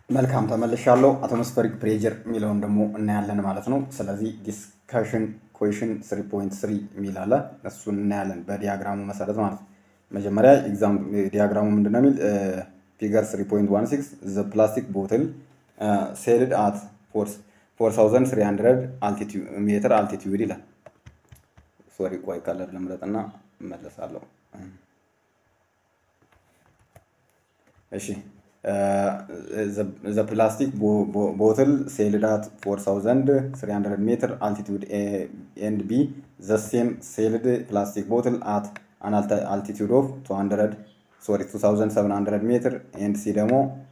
መልካም ተመልሻለሁ። አቶሞስፌሪክ ፕሬጀር የሚለውን ደግሞ እናያለን ማለት ነው። ስለዚህ ዲስከሽን ኩዌሽን 3.3 የሚል አለ። እሱን እናያለን በዲያግራሙ መሰረት ማለት ነው። መጀመሪያ ኤግዛም ዲያግራሙ ምንድን ነው የሚል ፊገር 3.16 ዘ ፕላስቲክ ቦትል ሴልድ አት 4300 ሜትር አልቲቲዩድ ይላል። ሶሪ ቆይ ከለር ልምረጥና እመለሳለሁ። እሺ ዘ ፕላስቲክ ቦትል ሴልድ አት 4300 ሜትር አልቲቱድ ኤንድ ቢ ዘ ሴም ሴልድ ፕላስቲክ ቦትል አት አን አልቲቱድ ኦፍ 200 ሶሪ 2700 ሜትር ኤንድ ሲ ደግሞ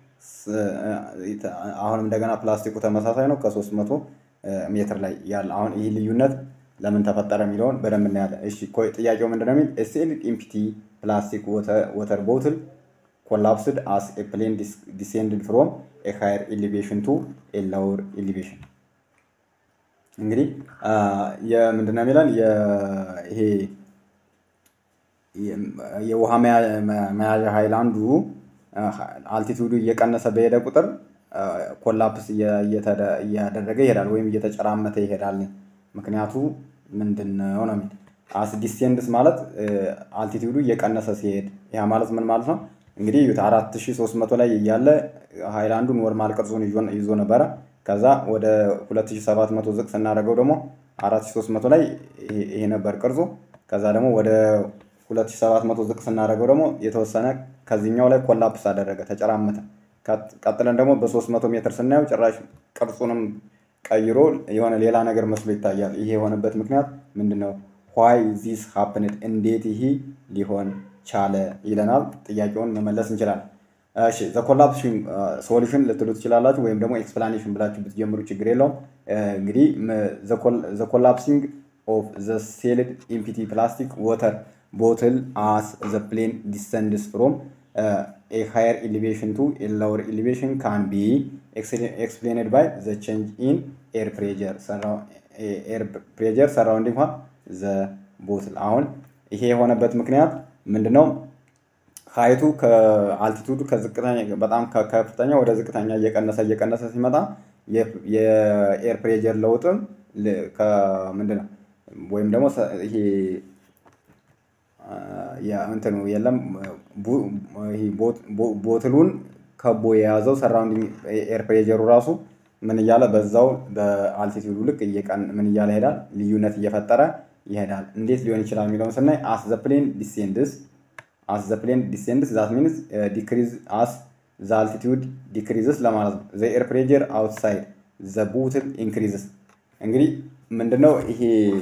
አሁንም እንደገና ፕላስቲኩ ተመሳሳይ ነው ከ300 ሜትር ላይ ያለ አሁን ይህ ልዩነት ለምን ተፈጠረ የሚለውን በደንብ እናያለን። እሺ ጥያቄው ምንድን ነው የሚል ሴልድ ኢምፒቲ ፕላስቲክ ወተር ቦትል ኮላፕስድ አስ ኤ ፕሌን ዲሴንድድ ፍሮም ኤ ሃየር ኤሊቬሽን ቱ ኤ ሎወር ኤሊቬሽን። እንግዲህ የምንድነው የሚለን ይሄ የውሃ መያዣ ሃይላንዱ አልቲቱዱ እየቀነሰ በሄደ ቁጥር ኮላፕስ እያደረገ ይሄዳል ወይም እየተጨራመተ ይሄዳል። ምክንያቱ ምንድን ነው ነው የሚል አስ ዲሴንድስ ማለት አልቲቱዱ እየቀነሰ ሲሄድ ያ ማለት ምን ማለት ነው? እንግዲህ አራት ሺ ሶስት መቶ ላይ እያለ ሃይላንዱ ኖርማል ቅርጹን ይዞ ነበረ። ከዛ ወደ ሁለት ሺ ሰባት መቶ ዝቅ ስናደርገው ደግሞ አራት ሺ ሶስት መቶ ላይ ይሄ ነበር ቅርጹ። ከዛ ደግሞ ወደ ሁለት ሺ ሰባት መቶ ዝቅ ስናደርገው ደግሞ የተወሰነ ከዚህኛው ላይ ኮላፕስ አደረገ፣ ተጨራመተ። ቀጥለን ደግሞ በሶስት መቶ ሜትር ስናየው ጭራሽ ቅርጹንም ቀይሮ የሆነ ሌላ ነገር መስሎ ይታያል። ይሄ የሆነበት ምክንያት ምንድን ነው? ዋይ ዚስ ሀፕንድ እንዴት ይሄ ሊሆን ቻለ ይለናል። ጥያቄውን መመለስ እንችላለን። እሺ ዘ ኮላፕሽን ሶሉሽን ልትሉ ትችላላችሁ፣ ወይም ደግሞ ኤክስፕላኔሽን ብላችሁ ብትጀምሩ ችግር የለውም። እንግዲህ ዘ ኮላፕሲንግ ኦፍ ዘ ሴልድ ኢምፒቲ ፕላስቲክ ወተር ቦትል አስ ዘ ፕሌን ዲሰንድስ ፍሮም ኤ ሃየር ኤሊቬሽን ቱ ኤ ሎወር ኤሊቬሽን ካን ቢ ኤክስፕሌንድ ባይ ዘ ቼንጅ ኢን ኤር ፕሬጀር ኤር ፕሬጀር ሰራውንዲንግ ዘ ቦትል። አሁን ይሄ የሆነበት ምክንያት ምንድነው? ሀይቱ ከአልቲቱዱ ከዝቅተኛ በጣም ከከፍተኛ ወደ ዝቅተኛ እየቀነሰ እየቀነሰ ሲመጣ የኤር ፕሬጀር ለውጥም ምንድነው ወይም ደግሞ ይሄ እንትኑ የለም ቦትሉን ከቦ የያዘው ሰራውንዲንግ ኤር ፕሬጀሩ ራሱ ምን እያለ በዛው በአልቲቱዱ ልክ ምን እያለ ይሄዳል፣ ልዩነት እየፈጠረ ይሄዳል። እንዴት ሊሆን ይችላል የሚለውን ስናይ አስ ዘ ፕሌን ዲሴንድስ አስ ዘ ፕሌን ዲሴንድስ ዛት ሚንስ ዲክሪዝ አስ ዘ አልቲቱድ ዲክሪዝስ ለማለት ነው። ዘ ኤር ፕሬጀር አውትሳይድ ዘ ቦትል ኢንክሪዝስ። እንግዲህ ምንድነው ይሄ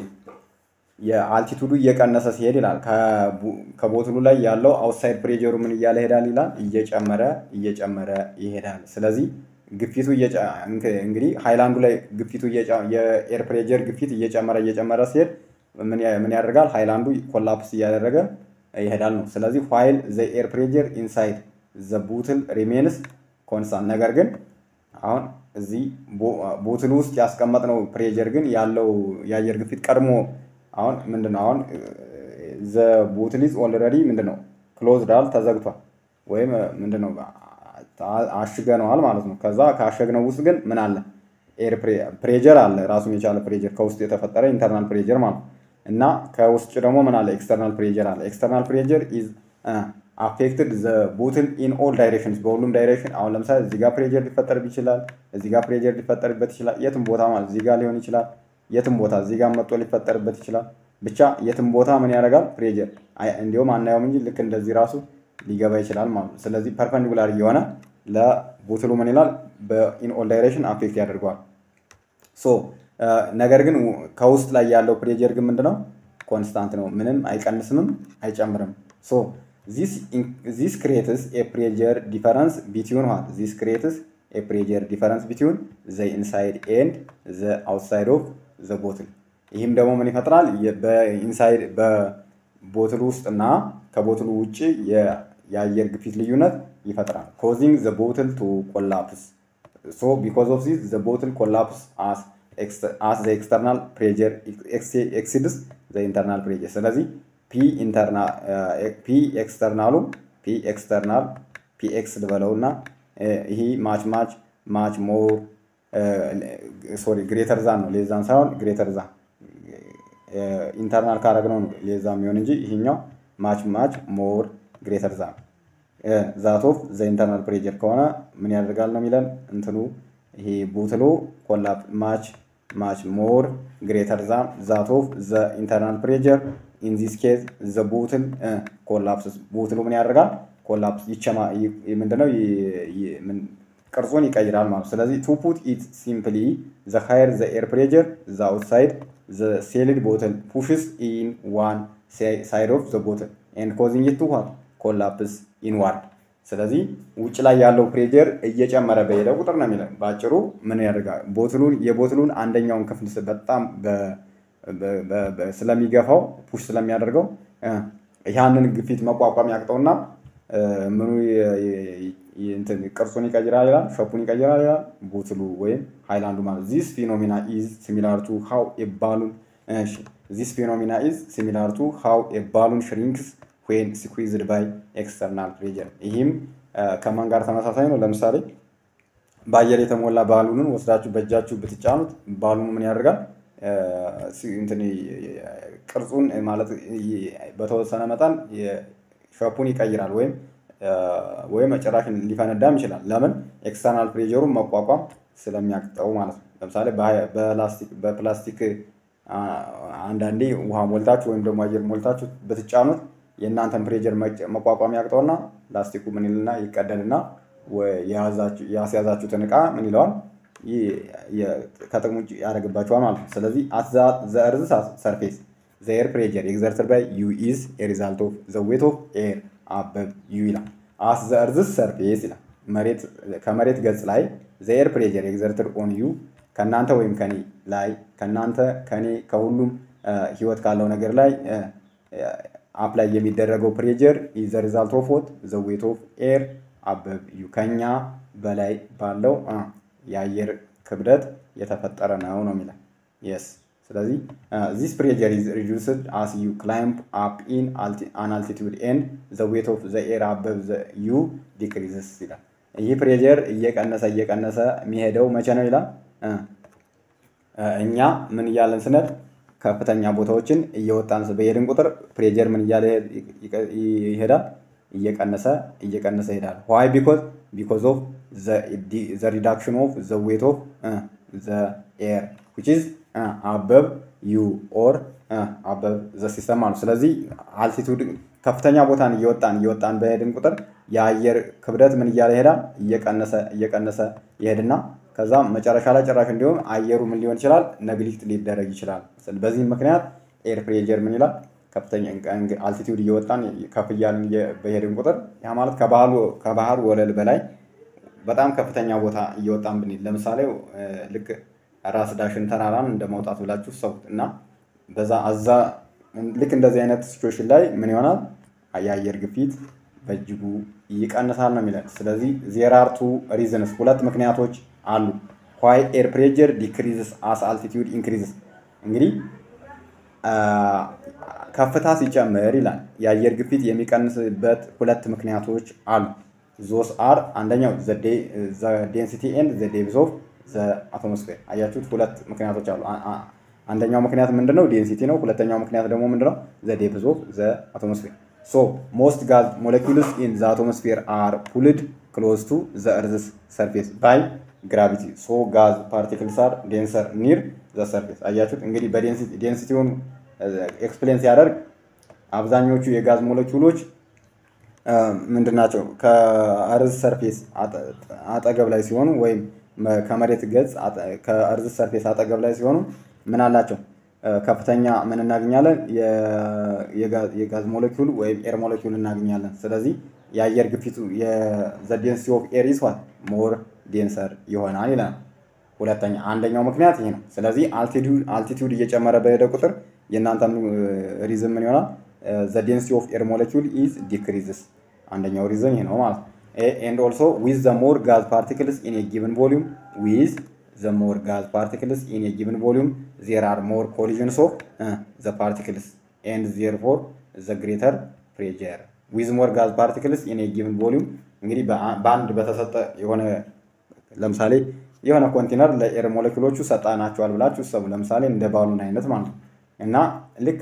የአልቲቱዱ እየቀነሰ ሲሄድ ይላል ከቦትሉ ላይ ያለው አውትሳይድ ፕሬጀሩ ምን እያለ ይሄዳል ይላል እየጨመረ እየጨመረ ይሄዳል። ስለዚህ ግፊቱ እንግዲህ ሃይላንዱ ላይ ግፊቱ የኤር ፕሬጀር ግፊት እየጨመረ እየጨመረ ሲሄድ ምን ያደርጋል? ሃይላንዱ ኮላፕስ እያደረገ ይሄዳል ነው። ስለዚህ ዋይል ዘ ኤር ፕሬጀር ኢንሳይድ ዘ ቡትል ሪሜንስ ኮንስታንት። ነገር ግን አሁን እዚህ ቦትል ውስጥ ያስቀመጥነው ፕሬጀር ግን ያለው የአየር ግፊት ቀድሞ አሁን ምንድነው አሁን ዘ ቦትል ኢዝ ኦልሬዲ ምንድነው ክሎዝዳል ተዘግቷል፣ ወይም ምንድነው አሽገነዋል ማለት ነው። ከዛ ካሸግነው ውስጥ ግን ምን አለ? ኤር ፕሬጀር አለ፣ ራሱን የቻለ ፕሬጀር ከውስጥ የተፈጠረ ኢንተርናል ፕሬጀር ማለት ነው። እና ከውስጥ ደግሞ ምን አለ? ኤክስተርናል ፕሬጀር አለ። ኤክስተርናል ፕሬጀር ኢዝ አፌክትድ ዘ ቦትል ኢን ኦል ዳይሬክሽንስ፣ በሁሉም ዳይሬክሽን። አሁን ለምሳሌ እዚህ ጋር ፕሬጀር ሊፈጠርብ ይችላል፣ እዚህ ጋር ፕሬጀር ሊፈጠርበት ይችላል። የትም ቦታ ማለት እዚህ ጋር ሊሆን ይችላል፣ የትም ቦታ እዚህ ጋር መጥቶ ሊፈጠርበት ይችላል። ብቻ የትም ቦታ ምን ያደርጋል? ፕሬጀር እንዲሁም አናየውም እንጂ ልክ እንደዚህ ራሱ ሊገባ ይችላል ማለት ነው። ስለዚህ ፐርፐንዲኩላር እየሆነ ለቦትሉ ምን ይላል? በኢን ኦል ዳይሬክሽን አፌክት ያደርገዋል። ሶ ነገር ግን ከውስጥ ላይ ያለው ፕሬጀር ግን ምንድነው? ኮንስታንት ነው። ምንም አይቀንስምም አይጨምርም። ሶ ዚስ ክሬትስ ኤ ፕሬጀር ዲፈረንስ ቢትዊን ዋት ዚስ ክሬትስ ኤ ፕሬጀር ዲፈረንስ ቢትዊን ዘ ኢንሳይድ ኤንድ ዘ አውትሳይድ ኦፍ ዘ ቦትል። ይህም ደግሞ ምን ይፈጥራል? በኢንሳይድ በቦትሉ ውስጥ እና ከቦትሉ ውጭ የአየር ግፊት ልዩነት ይፈጥራል። ኮዚንግ ዘ ቦትል ቱ ኮላፕስ ሶ ቢኮዝ ኦፍ ዚስ ዘ ቦትል ኮላፕስ አስ አስ ዘ ኤክስተርናል ፕሬጀር ኤክሲድስ ዘ ኢንተርናል ፕሬጀር። ስለዚህ ፒ ኤክስተርናሉ ፒ ኤክስተርናል ፒ ኤክስ ልበለው እና ይሄ ማች ማች ማች ሞር ሶሪ ግሬተር ዛን ነው ሌዛን ሳይሆን ግሬተር ዛን ኢንተርናል ካረግነው ነው ሌዛ የሚሆን እንጂ ይሄኛው ማች ማች ሞር ግሬተር ዛን ዛት ኦፍ ዘ ኢንተርናል ፕሬጀር ከሆነ ምን ያደርጋል ነው የሚለን እንትኑ ይሄ ቡትሎ ኮላፕ ማች ማች ሞር ግሬተር ዛን ዛት ኦፍ ዘ ኢንተርናል ፕሬጀር ኢን ዚስ ኬዝ ዘ ቡትል ኮላፕስ ቡትሉ ምን ያደርጋል ኮላፕስ ይቸማ ምንድነው ቅርጹን ይቀይራል ማለት ስለዚህ ቱ ፑት ኢት ሲምፕሊ ዘ ሃየር ዘ ኤር ፕሬጀር ዘ አውትሳይድ ዘ ሴልድ ቦትል ፑሽስ ኢን ዋን ሳይድ ኦፍ ዘ ቦትል ኤንድ ኮዚንግ ኢት ቱ ዋት ኮላፕስ ኢንዋርድ ስለዚህ ውጭ ላይ ያለው ፕሬጀር እየጨመረ በሄደ ቁጥር ነው የሚለው በአጭሩ ምን ያደርጋል ቦትሉን የቦትሉን አንደኛውን ክፍል በጣም ስለሚገፋው ፑሽ ስለሚያደርገው ያንን ግፊት መቋቋም ያቅጠውና ምኑ ቅርጹን ይቀይራል ይላል ሸፑን ይቀይራል ይላል ቦትሉ ወይም ሃይላንዱ ማለት ዚስ ፊኖሚና ኢዝ ሲሚላር ቱ ሃው ኤ ባሉን ዚስ ፊኖሚና ኢዝ ሲሚላር ቱ ሃው ኤ ባሉን ሽሪንክስ ዌን ስኩዊዝድ ባይ ኤክስተርናል ፕሬጀር ይህም ከማን ጋር ተመሳሳይ ነው ለምሳሌ በአየር የተሞላ ባሉንን ወስዳችሁ በእጃችሁ ብትጫኑት ባሉኑ ምን ያደርጋል ቅርጹን ማለት በተወሰነ መጠን ሸፑን ይቀይራል ወይም ወይም ጭራሽ ሊፈነዳም ይችላል ለምን ኤክስተርናል ፕሬጀሩን መቋቋም ስለሚያቅጠው ማለት ነው ለምሳሌ በፕላስቲክ አንዳንዴ ውሃ ሞልታችሁ ወይም ደግሞ አየር ሞልታችሁ ብትጫኑት የእናንተን ፕሬጀር መቋቋም ያቅጠውና ፕላስቲኩ ምን ይልና ይቀደልና ያስያዛችሁትን እቃ ምን ይለዋል ከጥቅም ውጭ ያደርግባቸዋል ማለት ነው ስለዚህ አት ዘ እርዝ ሰርፌስ ዘ ኤር ፕሬጀር ኤግዘርትድ ባይ ዩ ኢዝ ኤ ሪዛልት ኦፍ ዘ ዌት ኦፍ ኤር አበብ ዩ ይላል አስ ዘ እርዝ ሰርፌስ ይላል መሬት ከመሬት ገጽ ላይ ዘ ኤር ፕሬጀር ኤግዘርትድ ኦን ዩ ከእናንተ ወይም ከኔ ላይ ከእናንተ ከኔ ከሁሉም ህይወት ካለው ነገር ላይ አፕላይ የሚደረገው ፕሬጀር ኢዝ ዘ ሪዛልት ኦፍ ዎት ዘ ዌት ኦፍ ኤር አበብ ዩ ከኛ በላይ ባለው የአየር ክብደት የተፈጠረ ነው ነው የሚለው የስ ስለዚህ ዚስ ፕሬጀር ኢዝ ሪዱስድ አስ ዩ ክላይምፕ አፕ ኢን አን አልቲቱድ ኤንድ ዘ ዌት ኦፍ ዘ ኤር አበብ ዘ ዩ ዲክሪዝስ ይላል ይህ ፕሬጀር እየቀነሰ እየቀነሰ የሚሄደው መቼ ነው ይላል እኛ ምን እያለን ስነድ ከፍተኛ ቦታዎችን እየወጣን በሄድን ቁጥር ፕሬጀር ምን እያለ ይሄዳል እየቀነሰ እየቀነሰ ይሄዳል ዋይ ቢኮዝ ቢኮዝ ኦፍ ዘ ሪዳክሽን ኦፍ ዘ ዌት ኦፍ ዘ ኤር ዊች ኢዝ አበብ ዩ ኦር አበብ ዘ ሲስተም ማለት ስለዚህ አልቲቱድ ከፍተኛ ቦታን እየወጣን እየወጣን በሄድን ቁጥር የአየር ክብደት ምን እያለ ይሄዳል እየቀነሰ እየቀነሰ ይሄድና ከዛ መጨረሻ ላይ ጭራሽ እንዲሁም አየሩ ምን ሊሆን ይችላል ነግሊክት ሊደረግ ይችላል በዚህም ምክንያት ኤር ፕሬጀር ምን ይላል ከፍተኛ አልቲቲዩድ እየወጣን ከፍ እያልን በሄድን ቁጥር ያ ማለት ከባህር ወለል በላይ በጣም ከፍተኛ ቦታ እየወጣን ብንሄድ ለምሳሌ ልክ ራስ ዳሽን ተራራን እንደ መውጣት ብላችሁ ሰቡት እና በዛ አዛ ልክ እንደዚህ አይነት ሲቹዌሽን ላይ ምን ይሆናል የአየር ግፊት በእጅጉ ይቀንሳል ነው የሚለን ስለዚህ ዜራርቱ ሪዝንስ ሁለት ምክንያቶች አሉ ዋይ ኤር ፕሬጀር ዲክሪዝስ አስ አልቲቲዩድ ኢንክሪዝስ እንግዲህ ከፍታ ሲጨምር ይላል የአየር ግፊት የሚቀንስበት ሁለት ምክንያቶች አሉ ዞስ አር አንደኛው ዴንሲቲ ኤንድ ዘ ዴፕዝ ኦፍ ዘ አቶሞስፌር አያችሁት ሁለት ምክንያቶች አሉ አንደኛው ምክንያት ምንድነው ዴንሲቲ ነው ሁለተኛው ምክንያት ደግሞ ምንድነው ዘ ዴፕዝ ኦፍ ዘ አቶሞስፌር ሶ ሞስት ጋዝ ሞለኪውልስ ኢን ዘ አቶሞስፌር አር ፑልድ ክሎዝ ቱ ዘ እርዝስ ሰርፌስ ባይ ግራቪቲ ሶ ጋዝ ፓርቲክልስ አር ዴንሰር ኒር ዘ ሰርፌስ አያችሁት እንግዲህ በዴንሲቲውን ኤክስፕሌን ሲያደርግ አብዛኞቹ የጋዝ ሞለኪውሎች ምንድናቸው ከእርዝ ሰርፌስ አጠገብ ላይ ሲሆኑ ወይም ከመሬት ገጽ ከእርዝ ሰርፌስ አጠገብ ላይ ሲሆኑ ምን አላቸው ከፍተኛ ምን እናገኛለን የጋዝ ሞለኪውል ወይም ኤር ሞለኪውል እናገኛለን ስለዚህ የአየር ግፊቱ የዘዴንሲ ኦፍ ኤር ኢስ ዋት ሞር ዴንሰር ይሆናል ይላል ሁለተኛ አንደኛው ምክንያት ይሄ ነው ስለዚህ አልቲቲዩድ እየጨመረ በሄደ ቁጥር የእናንተ ሪዝን ምን ይሆናል ዘ ዴንሲቲ ኦፍ ኤር ሞለኪውል ኢዝ ዲክሪዝስ አንደኛው ሪዝን ይሄ ነው ማለት ኤንድ ኦልሶ ዊዝ ዘ ሞር ጋዝ ፓርቲክልስ ኢን ጊቭን ቮሊዩም ዊዝ ዘ ሞር ጋዝ ፓርቲክልስ ኢን ጊቭን ቮሊዩም ዜር አር ሞር ኮሊዥንስ ኦፍ ዘ ፓርቲክልስ ኤንድ ዜር ፎር ዘ ግሬተር ፕሬጀር ዊዝ ሞር ጋዝ ፓርቲክልስ ኢን ጊቭን ቮሊዩም እንግዲህ በአንድ በተሰጠ የሆነ ለምሳሌ የሆነ ኮንቴነር ለኤር ሞለኪሎቹ ሰጣናቸዋል ብላችሁ እሰቡ። ለምሳሌ እንደ ባሉን አይነት ማለት ነው እና ልክ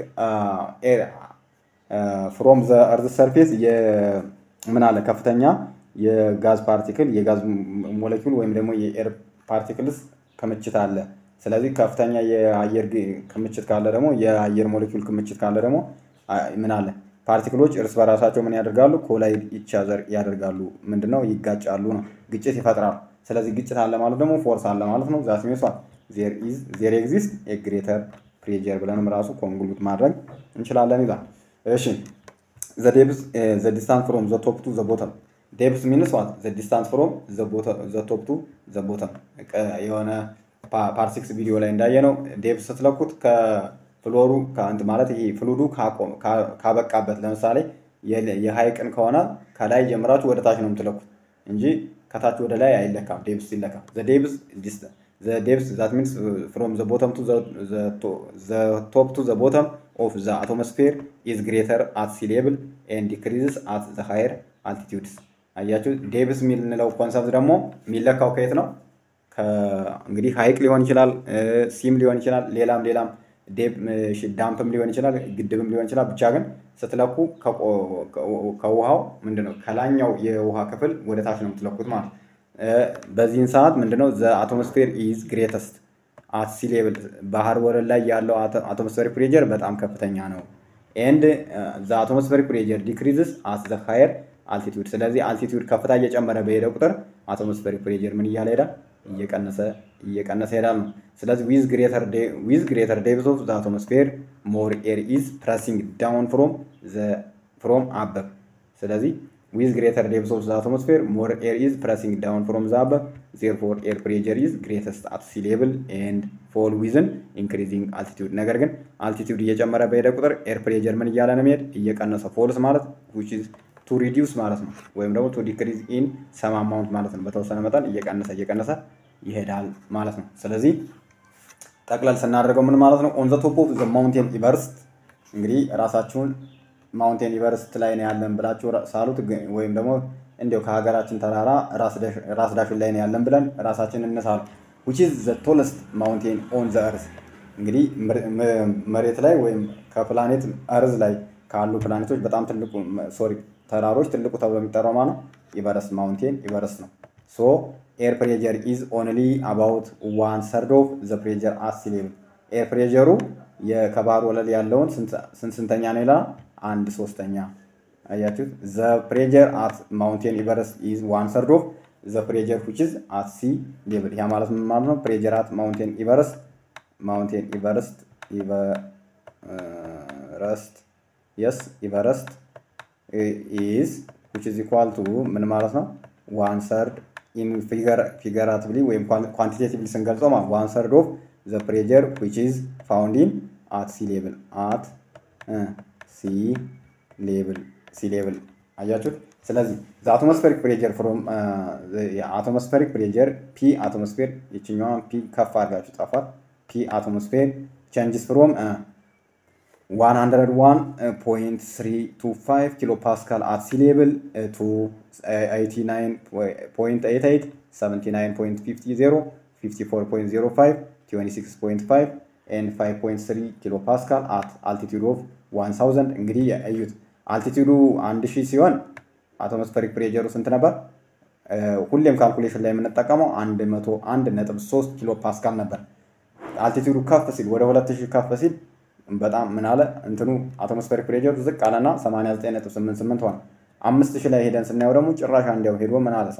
ፍሮም ዘ እርዝ ሰርፌስ ምን አለ ከፍተኛ የጋዝ ፓርቲክል የጋዝ ሞለኪል ወይም ደግሞ የኤር ፓርቲክልስ ክምችት አለ። ስለዚህ ከፍተኛ የአየር ክምችት ካለ ደግሞ የአየር ሞለኪል ክምችት ካለ ደግሞ ምን አለ ፓርቲክሎች እርስ በራሳቸው ምን ያደርጋሉ? ኮላይድ ኢቻዘር ያደርጋሉ። ምንድነው? ይጋጫሉ ነው፣ ግጭት ይፈጥራሉ። ስለዚህ ግጭት አለ ማለት ደግሞ ፎርስ አለ ማለት ነው። ዛት ሜንስ ዋት ዜር ኤግዚስት ኤ ግሬተር ፕሬጀር ብለንም ራሱ ኮንክሉድ ማድረግ እንችላለን ይላል። እሺ ዘ ዴፕዝ ዘ ዲስታንስ ፍሮም ዘ ቶፕ ቱ ዘ ቦተም ዴፕዝ ሚንስ ዋት ዘ ዲስታንስ ፍሮም ዘ ቶፕ ቱ ዘ ቦተም የሆነ ፓርቲክስ ቪዲዮ ላይ እንዳየ ነው። ዴፕዝ ስትለኩት ከፍሎሩ ከአንት ማለት ይሄ ፍሉዱ ካበቃበት ለምሳሌ የሀይቅን ከሆነ ከላይ ጀምራችሁ ወደ ታች ነው የምትለኩት እንጂ ከታች ወደ ላይ አይለካም። ዴፕስ ሲለካ ዴፕስ ዴፕስ ዛት ሚንስ ፍሮም ዘ ቦተም ቱ ዘ ቶፕ ቱ ዘ ቦተም ኦፍ ዘ አቶሞስፌር ኢዝ ግሬተር አት ሲ ሌብል ኤንድ ዲክሪዝስ አት ዘ ሃየር አልቲቲዩድስ። አያችሁ ዴፕስ የሚልንለው ኮንሰፕት ደግሞ የሚለካው ከየት ነው? እንግዲህ ሀይቅ ሊሆን ይችላል፣ ሲም ሊሆን ይችላል፣ ሌላም ሌላም ዳምፕም ሊሆን ይችላል፣ ግድብም ሊሆን ይችላል። ብቻ ግን ስትለኩ ከውሃው ምንድነው ከላኛው የውሃ ክፍል ወደ ታች ነው የምትለኩት ማለት ነው። በዚህን ሰዓት ምንድነው ዘ አቶሞስፌር ኢዝ ግሬተስት አት ሲ ሌቭል ባህር ወለል ላይ ያለው አቶሞስፌሪክ ፕሬጀር በጣም ከፍተኛ ነው። ኤንድ ዘ አቶሞስፌሪክ ፕሬጀር ዲክሪዝስ አት ዘ ሃየር አልቲቲዩድ። ስለዚህ አልቲቲዩድ ከፍታ እየጨመረ በሄደ ቁጥር አቶሞስፌሪክ ፕሬጀር ምን እያለ ሄዳል? እየቀነሰ እየቀነሰ ሄዳል ነው። ስለዚህ ዊዝ ግሬተር ዊዝ ግሬተር ዴፕዝ ኦፍ ዘ አቶሞስፌር ሞር ኤር ኢዝ ፕረሲንግ ዳውን ፍሮም ዘ ፍሮም አበብ። ስለዚህ ዊዝ ግሬተር ዴፕዝ ኦፍ ዘ አቶሞስፌር ሞር ኤር ኢዝ ፕረሲንግ ዳውን ፍሮም ዘ አበብ ዜርፎር ኤር ፕሬጀር ኢዝ ግሬተስት አት ሲ ሌቭል ኤንድ ፎል ዊዝን ኢንክሪዚንግ አልቲቲዩድ። ነገር ግን አልቲቲዩድ እየጨመረ በሄደ ቁጥር ኤር ፕሬጀር ምን እያለ ነው የሚሄድ? እየቀነሰ ፎልስ ማለት ዊች ኢዝ ቱ ሪዲውስ ማለት ነው፣ ወይም ደግሞ ቱ ዲክሪዝ ኢን ሰም አማውንት ማለት ነው። በተወሰነ መጠን እየቀነሰ እየቀነሰ ይሄዳል ማለት ነው። ስለዚህ ጠቅለል ስናደርገው ምን ማለት ነው? ኦን ዘ ቶፕ ኦፍ ዘ ማውንቴን ኢቨርስት እንግዲህ ራሳችሁን ማውንቴን ኢቨርስት ላይ ነው ያለን ብላችሁ ሳሉት፣ ወይም ደግሞ እንዲያው ከሀገራችን ተራራ ራስ ዳሽን ላይ ነው ያለን ብለን ራሳችን እንሳሉ። ዊች ኢዝ ዘ ቶለስት ማውንቴን ኦን ዘ እርዝ እንግዲህ መሬት ላይ ወይም ከፕላኔት እርዝ ላይ ካሉ ፕላኔቶች በጣም ትልቁ ሶሪ ተራሮች ትልቁ ተብሎ የሚጠራው ማለት ነው ኢቨረስት ማውንቴን ኢቨረስት ነው። ሶ ኤር ፕሬጀር ኢዝ ኦንሊ አባውት ዋን ሰርድ ኦፍ ዘ ፕሬጀር አት ሲ ሌቭል። ኤር ፕሬጀሩ ከባህር ወለል ያለውን ስንት ስንተኛ ነው ይላል? አንድ ሶስተኛ። አያችሁት? ዘ ፕሬጀር አት ማውንቴን ኢቨረስት ኢዝ ዋን ሰርድ ኦፍ ዘ ፕሬጀር ዊች ኢዝ አት ሲ ሌቭል። ያ ማለት ምን ማለት ነው? ፕሬጀር አት ማውንቴን ኢቨረስት ማውንቴን ኢቨረስት ኢቨረስት የስ ኢቨረስት ኢዝ ዊች ኢዝ ኢኳል ቱ ምን ማለት ነው? ዋን ሰርድ ኢን ፊገራቲቭሊ ወይም ኳንቲቴቲቭሊ ስንገልጸው ማለት ዋን ሰርድ ኦፍ ዘ ፕሬጀር ዊች ኢዝ ፋውንድ ኢን አት ሲ ሌቭል አት ሲ ሌቭል ሲ ሌቭል አያችሁት። ስለዚህ ዘ አቶሞስፌሪክ ፕሬጀር ፍሮም አቶሞስፌሪክ ፕሬጀር ፒ አቶሞስፌር ይችኛዋን ፒ ከፍ አድርጋችሁ ጻፏት። ፒ አቶሞስፌር ቼንጅስ ፍሮም 101.325 ኪሎ ፓስካል አት ሲ ሌቭል ቱ 89.88 79.50 54.05 26.5 ኤንድ 5.3 ኪሎ ፓስካል አት አልቲቱድ ኦፍ 1000 እንግዲህ እዩት። አልቲቱዱ 1000 ሲሆን አቶሞስፌሪክ ፕሬጀሩ ስንት ነበር? ሁሌም ካልኩሌሽን ላይ የምንጠቀመው 101.3 ኪሎ ፓስካል ነበር። አልቲቱዱ ከፍ ሲል ወደ 2000 ከፍ ሲል በጣም ምን አለ እንትኑ አቶሞስፌሪክ ፕሬጀሩ ዝቅ አለና 89.88 ሆነ። አምስት ሺህ ላይ ሄደን ስናየው ደግሞ ጭራሽ አንዲያው ሄዶ ምን አለ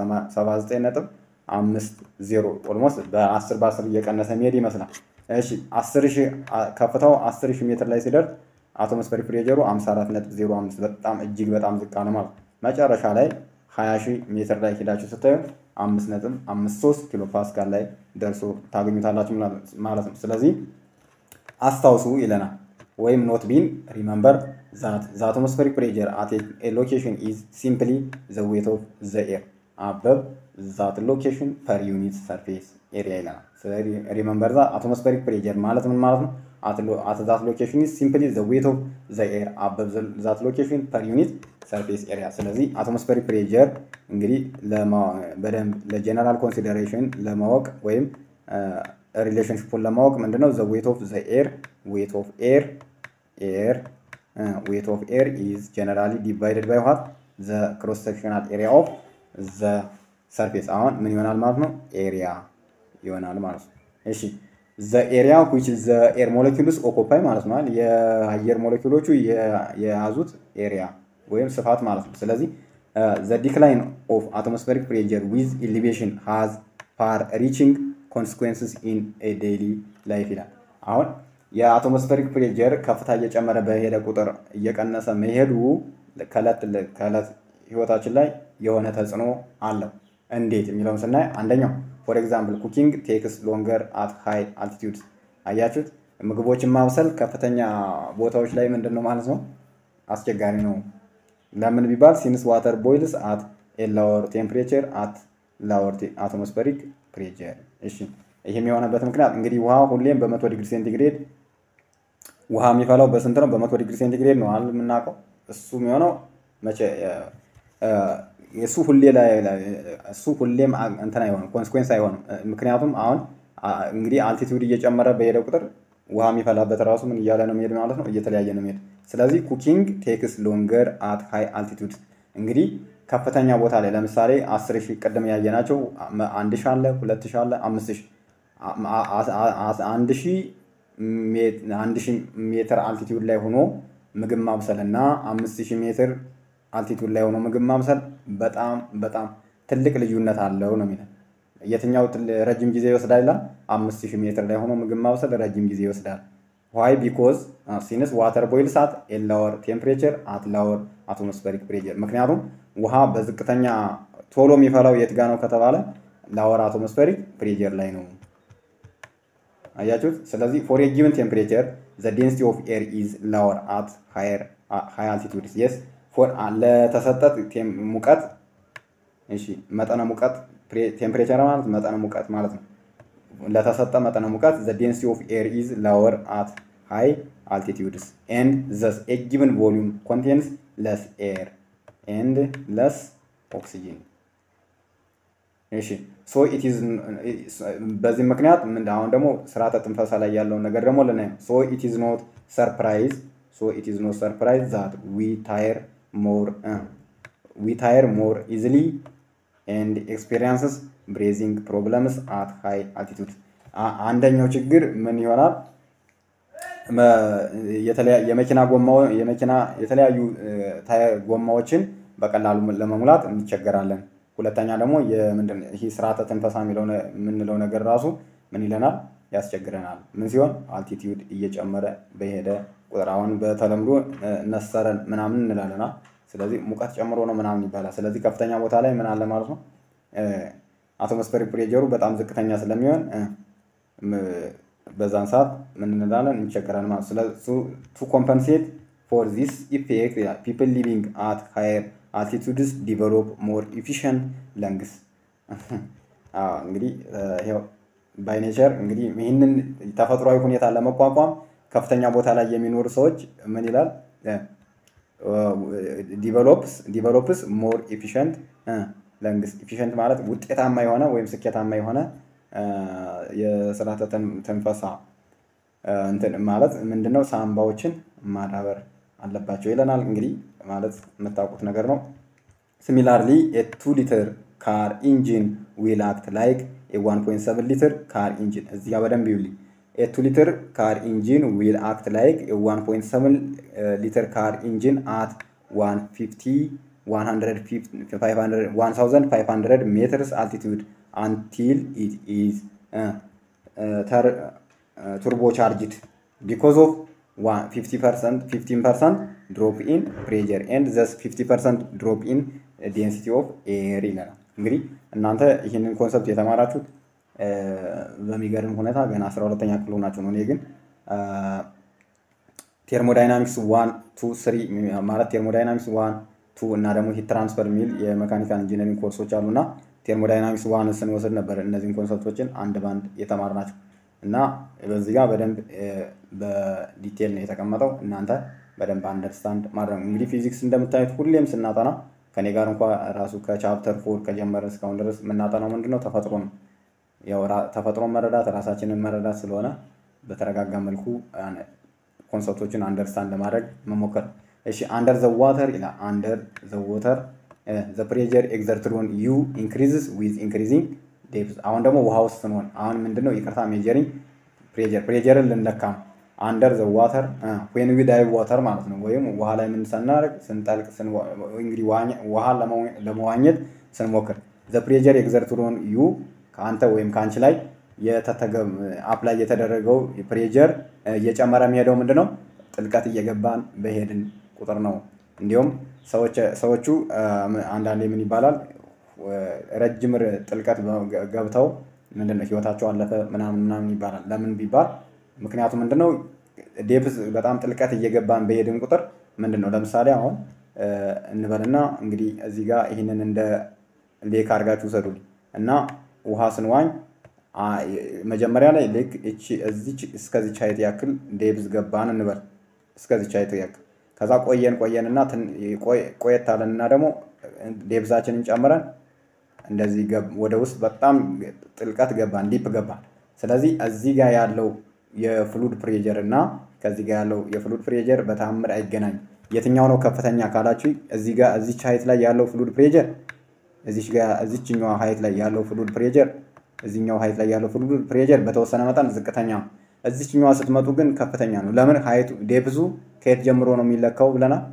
79.50 ኦልሞስት በ10 በ10 እየቀነሰ የሚሄድ ይመስላል። እሺ 10 ሺህ ከፍታው 10 ሺህ ሜትር ላይ ሲደርስ አቶሞስፌሪክ ፕሬጀሩ 54.05 በጣም እጅግ በጣም ዝቅ አለ ማለት መጨረሻ ላይ 20 ሺህ ሜትር ላይ ሄዳችሁ ስታዩ 5.53 ኪሎ ፓስካል ላይ ደርሶ ታገኙታላችሁ ማለት ነው። ስለዚህ አስታውሱ ይለናል። ወይም ኖት ቢን ሪመምበር ዛት ዘ አቶሞስፌሪክ ፕሬጀር አት ኤ ሎኬሽን ኢዝ ሲምፕሊ ዘ ዌት ኦፍ ዘ ኤር አበብ ዛት ሎኬሽን ፐር ዩኒት ሰርፌስ ኤሪያ ይለናል። ስለዚህ ሪመምበር ዛ አቶሞስፌሪክ ፕሬጀር ማለት ምን ማለት ነው? አት ዛት ሎኬሽን ኢዝ ሲምፕሊ ዘ ዌት ኦፍ ዘ ኤር አበብ ዛት ሎኬሽን ፐር ዩኒት ሰርፌስ ኤሪያ። ስለዚህ አትሞስፌሪክ ፕሬጀር እንግዲህ በደንብ ለጀነራል ኮንሲደሬሽን ለማወቅ ወይም ሪሌሽንሽፑን ለማወቅ ምንድነው ዘ ዌት ኦፍ ዘ ኤር ዌት ኦፍ ኤር ኤር ዌት ኦፍ ኤር ኢዝ ጀነራሊ ዲቫይደድ ባይ ዋት ዘ ክሮስ ሴክሽናል ኤሪያ ኦፍ ዘ ሰርፌስ። አሁን ምን ይሆናል ማለት ነው? ኤሪያ ይሆናል ማለት ነው። እሺ ዘ ኤሪያ ዊች ዘ ኤር ሞለኪውልስ ኦኮፓይ ማለት ነው። የአየር ሞለኪውሎቹ የያዙት ኤሪያ ወይም ስፋት ማለት ነው። ስለዚህ ዘ ዲክላይን ኦፍ አትሞስፌሪክ ፕሬጀር ዊዝ ኢሊቬሽን ሃዝ ፋር ሪቺንግ ኮንስኩዌንስስ ኢን ዴይሊ ላይፍ ይላል። አሁን የአትሞስፌሪክ ፕሬጀር ከፍታ እየጨመረ በሄደ ቁጥር እየቀነሰ መሄዱ ከዕለት ከዕለት ህይወታችን ላይ የሆነ ተጽዕኖ አለው። እንዴት የሚለውን ስናይ አንደኛው ፎር ኤግዛምፕል ኩኪንግ ቴክስ ሎንገር አት ሃይ አልቲቲዩድ። አያችሁት? ምግቦችን ማብሰል ከፍተኛ ቦታዎች ላይ ምንድን ነው ማለት ነው አስቸጋሪ ነው። ለምን ቢባል ሲንስ ዋተር ቦይልስ አት ኤ ላወር ቴምፕሬቸር አት ላወር አትሞስፌሪክ ፕሬጀር። እሺ ይህም የሆነበት ምክንያት እንግዲህ ውሃ ሁሌም በመቶ ዲግሪ ሴንቲግሬድ ውሃ የሚፈላው በስንት ነው? በመቶ ዲግሪ ሴንቲግሬድ ነው አይደል የምናውቀው። እሱ የሚሆነው መቼ እሱ ሁሌ ላይ እሱ ሁሌም እንትን አይሆንም፣ ኮንስኮንስ አይሆንም። ምክንያቱም አሁን እንግዲህ አልቲቲዩድ እየጨመረ በሄደ ቁጥር ውሃ የሚፈላበት ራሱ ምን እያለ ነው የሚሄድ ማለት ነው፣ እየተለያየ ነው የሚሄድ። ስለዚህ ኩኪንግ ቴክስ ሎንገር አት ሃይ አልቲቱድ እንግዲህ ከፍተኛ ቦታ ላይ ለምሳሌ አስር ሺህ ቅድም ያየናቸው አንድ ሺህ አለ፣ ሁለት ሺህ አለ፣ አምስት ሺህ አንድ ሺህ አንድ ሺህ ሜትር አልቲቲዩድ ላይ ሆኖ ምግብ ማብሰል እና አምስት ሺህ ሜትር አልቲቱድ ላይ ሆኖ ምግብ ማብሰል በጣም በጣም ትልቅ ልዩነት አለው ነው የሚለው። የትኛው ረጅም ጊዜ ይወስዳል ይላል? አምስት ሺህ ሜትር ላይ ሆኖ ምግብ ማብሰል ረጅም ጊዜ ይወስዳል። ዋይ ቢኮዝ ሲንስ ዋተር ቦይልስ አት ኤ ላወር ቴምፕሬቸር አት ላወር አትሞስፌሪክ ፕሬጀር። ምክንያቱም ውሃ በዝቅተኛ ቶሎ የሚፈላው የት ጋ ነው ከተባለ ላወር አትሞስፌሪክ ፕሬጀር ላይ ነው። አያችሁት? ስለዚህ ፎር ኤ ጊቨን ቴምፕሬቸር ዘ ዴንሲቲ ኦፍ ኤር ኢዝ ላወር አት ሃይ አልቲቱድ የስ ለተሰጠት ሙቀት እሺ፣ መጠነ ሙቀት ቴምፕሬቸር ማለት መጠነ ሙቀት ማለት ነው። ለተሰጠ መጠነ ሙቀት ዘ ዴንሲቲ ኦፍ ኤር ኢዝ ላወር አት ሃይ አልቲቲዩድስ ኤንድ ዘስ ኤ ጊቨን ቮሊዩም ኮንቴንስ ለስ ኤር ኤንድ ለስ ኦክሲጂን። እሺ ሶ ኢት ኢዝ በዚህ ምክንያት ምን አሁን ደግሞ ስርዓተ ትንፈሳ ላይ ያለውን ነገር ደግሞ ልናየው። ሶ ኢት ኢዝ ኖት ሰርፕራይዝ ሶ ኢት ኢዝ ኖት ሰርፕራይዝ ዛት ዊ ታየር ሞር ዊ ታየር ሞር ኢዝሊ ኤንድ ኤክስፔሪንስስ ብሬዚንግ ፕሮብለምስ አት ሃይ አልቲቱድ። አንደኛው ችግር ምን ይሆናል? የመኪና ጎማ የመኪና የተለያዩ ጎማዎችን በቀላሉ ለመሙላት እንቸገራለን። ሁለተኛ ደግሞ የምንድን ይህ ስርዓተ ትንፈሳ የምንለው ነገር ራሱ ምን ይለናል? ያስቸግረናል። ምን ሲሆን አልቲቲዩድ እየጨመረ በሄደ ቁጥር አሁን በተለምዶ ነሰረን ምናምን እንላለና ስለዚህ ሙቀት ጨምሮ ነው ምናምን ይባላል። ስለዚህ ከፍተኛ ቦታ ላይ ምን አለ ማለት ነው አትሞስፌሪክ ፕሬጀሩ በጣም ዝቅተኛ ስለሚሆን በዛን ሰዓት ምን እንላለን እንቸገራለን ማለት ስለዚህ ቱ ኮምፐንሴት ፎር ዚስ ኢፌክት ፒፕል ሊቪንግ አት ሃየር አልቲቱድስ ዲቨሎፕ ሞር ኢፊሽንት ለንግስ እንግዲህ ባይ ኔቸር እንግዲህ ይህንን ተፈጥሯዊ ሁኔታ ለመቋቋም ከፍተኛ ቦታ ላይ የሚኖሩ ሰዎች ምን ይላል ዲቨሎፕስ ሞር ኢፊሽንት ለንግስ ኢፊሽንት ማለት ውጤታማ የሆነ ወይም ስኬታማ የሆነ የስርዓተ ትንፈሳ እንትን ማለት ምንድነው ሳምባዎችን ማዳበር አለባቸው ይለናል። እንግዲህ ማለት የምታውቁት ነገር ነው። ሲሚላርሊ ቱ ሊትር ካር ኢንጂን ዊል አክት ላይክ የዋን ፖይንት ሰቨን ሊትር ካር ኢንጂን እዚህ ጋር በደንብ ይውልኝ። ኤቱ ሊትር ካር ኢንጂን ዊል አክት ላይክ የዋን ፖይንት ሰቨን ሊትር ካር ኢንጂን አት ዋን ፊፍቲ ዋን ታውዘንድ ፋይቭ ሀንድረድ ሜትርስ አልቲቱድ አንቲል ኢት ኢዝ ቱርቦ ቻርጅድ ቢኮዝ ኦፍ 15 ፐርሰንት ድሮፕ ኢን ፕሬጀር ኤንድ ዘስ 50 ፐርሰንት ድሮፕ ኢን ዴንሲቲ ኦፍ ኤር ይለናል። እንግዲህ እናንተ ይህንን ኮንሰፕት የተማራችሁት በሚገርም ሁኔታ ገና 12ተኛ ክፍል ሆናችሁ ነው። እኔ ግን ቴርሞዳይናሚክስ ዋን ቱ ስሪ ማለት ቴርሞዳይናሚክስ ዋን ቱ እና ደግሞ ሂት ትራንስፈር የሚል የመካኒካል ኢንጂነሪንግ ኮርሶች አሉ እና ቴርሞዳይናሚክስ ዋን ስንወስድ ነበር እነዚህን ኮንሰፕቶችን አንድ ባንድ የተማርናቸው እና በዚህ ጋር በደንብ በዲቴል ነው የተቀመጠው። እናንተ በደንብ አንደርስታንድ ማድረግ ነው። እንግዲህ ፊዚክስ እንደምታዩት ሁሌም ስናጠና ከኔ ጋር እንኳ ራሱ ከቻፕተር ፎር ከጀመረ እስካሁን ድረስ የምናጠናው ምንድነው ተፈጥሮ ነው። ያው ተፈጥሮን መረዳት ራሳችንን መረዳት ስለሆነ በተረጋጋ መልኩ ኮንሰፕቶችን አንደርስታንድ ለማድረግ መሞከር። እሺ አንደር ዘ ዋተር ይላል። አንደር ዘ ዋተር ዘ ፕሬጀር ኤግዘርትድ ኦን ዩ ኢንክሪዝስ ዊዝ ኢንክሪዚንግ ዴፕዝ። አሁን ደግሞ ውሃ ውስጥ ስንሆን አሁን ምንድነው ይቅርታ ሜጀሪንግ ፕሬጀር ፕሬጀርን ልንለካ ነው። አንደር ዘ ዋተር ዌን ዊ ዳይቭ ዋተር ማለት ነው። ወይም ውሃ ላይ ምን ስናደርግ ስንጠልቅ እንግዲህ ውሃ ለመዋኘት ስንሞክር ዘ ፕሬጀር ኤግዘርትድ ኦን ዩ ከአንተ ወይም ከአንቺ ላይ አፕላይ የተደረገው ፕሬጀር እየጨመረ የሚሄደው ምንድን ነው? ጥልቀት እየገባን በሄድን ቁጥር ነው። እንዲሁም ሰዎቹ አንዳንዴ ምን ይባላል ረጅም ጥልቀት ገብተው ምንድን ነው ህይወታቸው አለፈ ምናምን ምናምን ይባላል። ለምን ቢባል ምክንያቱ ምንድን ነው? ዴፕዝ በጣም ጥልቀት እየገባን በሄድን ቁጥር ምንድን ነው ለምሳሌ አሁን እንበልና እንግዲህ እዚህ ጋር ይህንን እንደ ሌክ አድርጋችሁ ውሰዱልኝ እና ውሃ ስንዋኝ መጀመሪያ ላይ ልክ እቺ እዚች እስከዚች ሀይት ያክል ዴብዝ ገባን እንበል እስከዚች ሀይት ያክል ከዛ ቆየን ቆየንና ቆየት አለንና ደግሞ ዴብዛችንን ጨምረን እንደዚህ ወደ ውስጥ በጣም ጥልቀት ገባን ዲፕ ገባን። ስለዚህ እዚህ ጋር ያለው የፍሉድ ፕሬጀር እና ከዚህ ጋር ያለው የፍሉድ ፕሬጀር በተአምር አይገናኝም። የትኛው ነው ከፍተኛ ካላችሁ እዚህ ጋር እዚች ሀይት ላይ ያለው ፍሉድ ፕሬጀር እዚች ጋር እዚችኛዋ ሀይት ላይ ያለው ፍሉድ ፕሬጀር እዚኛው ሀይት ላይ ያለው ፍሉድ ፕሬጀር በተወሰነ መጠን ዝቅተኛ ነው። እዚችኛዋ ስትመጡ ግን ከፍተኛ ነው። ለምን ሀይቱ ዴፕዙ ከየት ጀምሮ ነው የሚለካው ብለናል?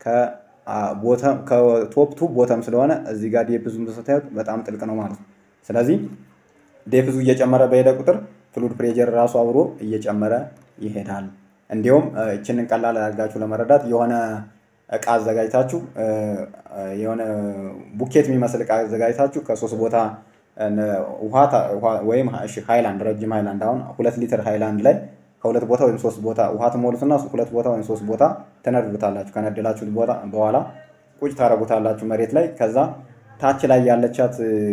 ከቶፕ ቱ ቦተም ስለሆነ እዚህ ጋር ዴፕዙን ስታዩት በጣም ጥልቅ ነው ማለት ነው። ስለዚህ ዴፕዙ እየጨመረ በሄደ ቁጥር ፍሉድ ፕሬጀር ራሱ አብሮ እየጨመረ ይሄዳል። እንዲሁም ይችንን ቀላል አድርጋችሁ ለመረዳት የሆነ እቃ አዘጋጅታችሁ የሆነ ቡኬት የሚመስል እቃ አዘጋጅታችሁ ከሶስት ቦታ ውሃ ወይም ሃይላንድ ረጅም ሃይላንድ አሁን ሁለት ሊትር ሃይላንድ ላይ ከሁለት ቦታ ወይም ሶስት ቦታ ውሃ ትሞሉትና ሁለት ቦታ ወይም ሶስት ቦታ ትነድሉታላችሁ። ከነደላችሁት በኋላ ቁጭ ታደርጉታላችሁ መሬት ላይ። ከዛ ታች ላይ ያለቻት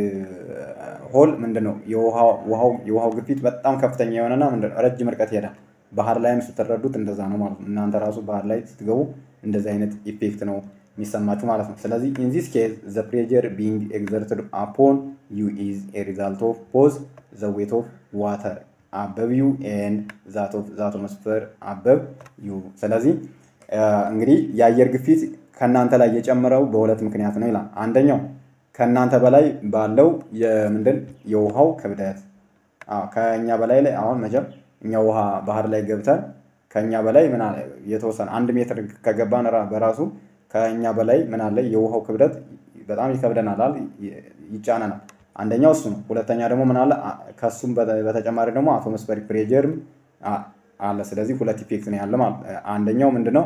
ሆል ምንድን ነው የውሃው ግፊት በጣም ከፍተኛ የሆነና ምንድነው ረጅም ርቀት ይሄዳል። ባህር ላይም ስትረዱት እንደዛ ነው ማለት ነው። እናንተ ራሱ ባህር ላይ ስትገቡ እንደዚህ አይነት ኢፌክት ነው የሚሰማችሁ ማለት ነው። ስለዚህ ኢን ዚስ ኬዝ ዘ ፕሬጀር ቢንግ ኤግዘርትድ አፖን ዩ ኢዝ ኤ ሪዛልት ኦፍ ቦዝ ዘ ዌት ኦፍ ዋተር አበብ ዩ ኤንድ ዛት ኦፍ ዘ አትሞስፌር አበብ ዩ። ስለዚህ እንግዲህ የአየር ግፊት ከእናንተ ላይ የጨመረው በሁለት ምክንያት ነው ይላል። አንደኛው ከእናንተ በላይ ባለው የምንድን የውሃው ክብደት ከእኛ በላይ ላይ አሁን መቼም እኛ ውሃ ባህር ላይ ገብተን ከእኛ በላይ ምን አለ የተወሰነ አንድ ሜትር ከገባን በራሱ ከእኛ በላይ ምን አለ የውሃው ክብደት በጣም ይከብደናል፣ ይጫነናል። አንደኛው እሱ ነው። ሁለተኛ ደግሞ ምን አለ ከሱም በተጨማሪ ደግሞ አቶሞስፌሪክ ፕሬጀርም አለ። ስለዚህ ሁለት ኢፌክት ነው ያለ ማለት አንደኛው ምንድነው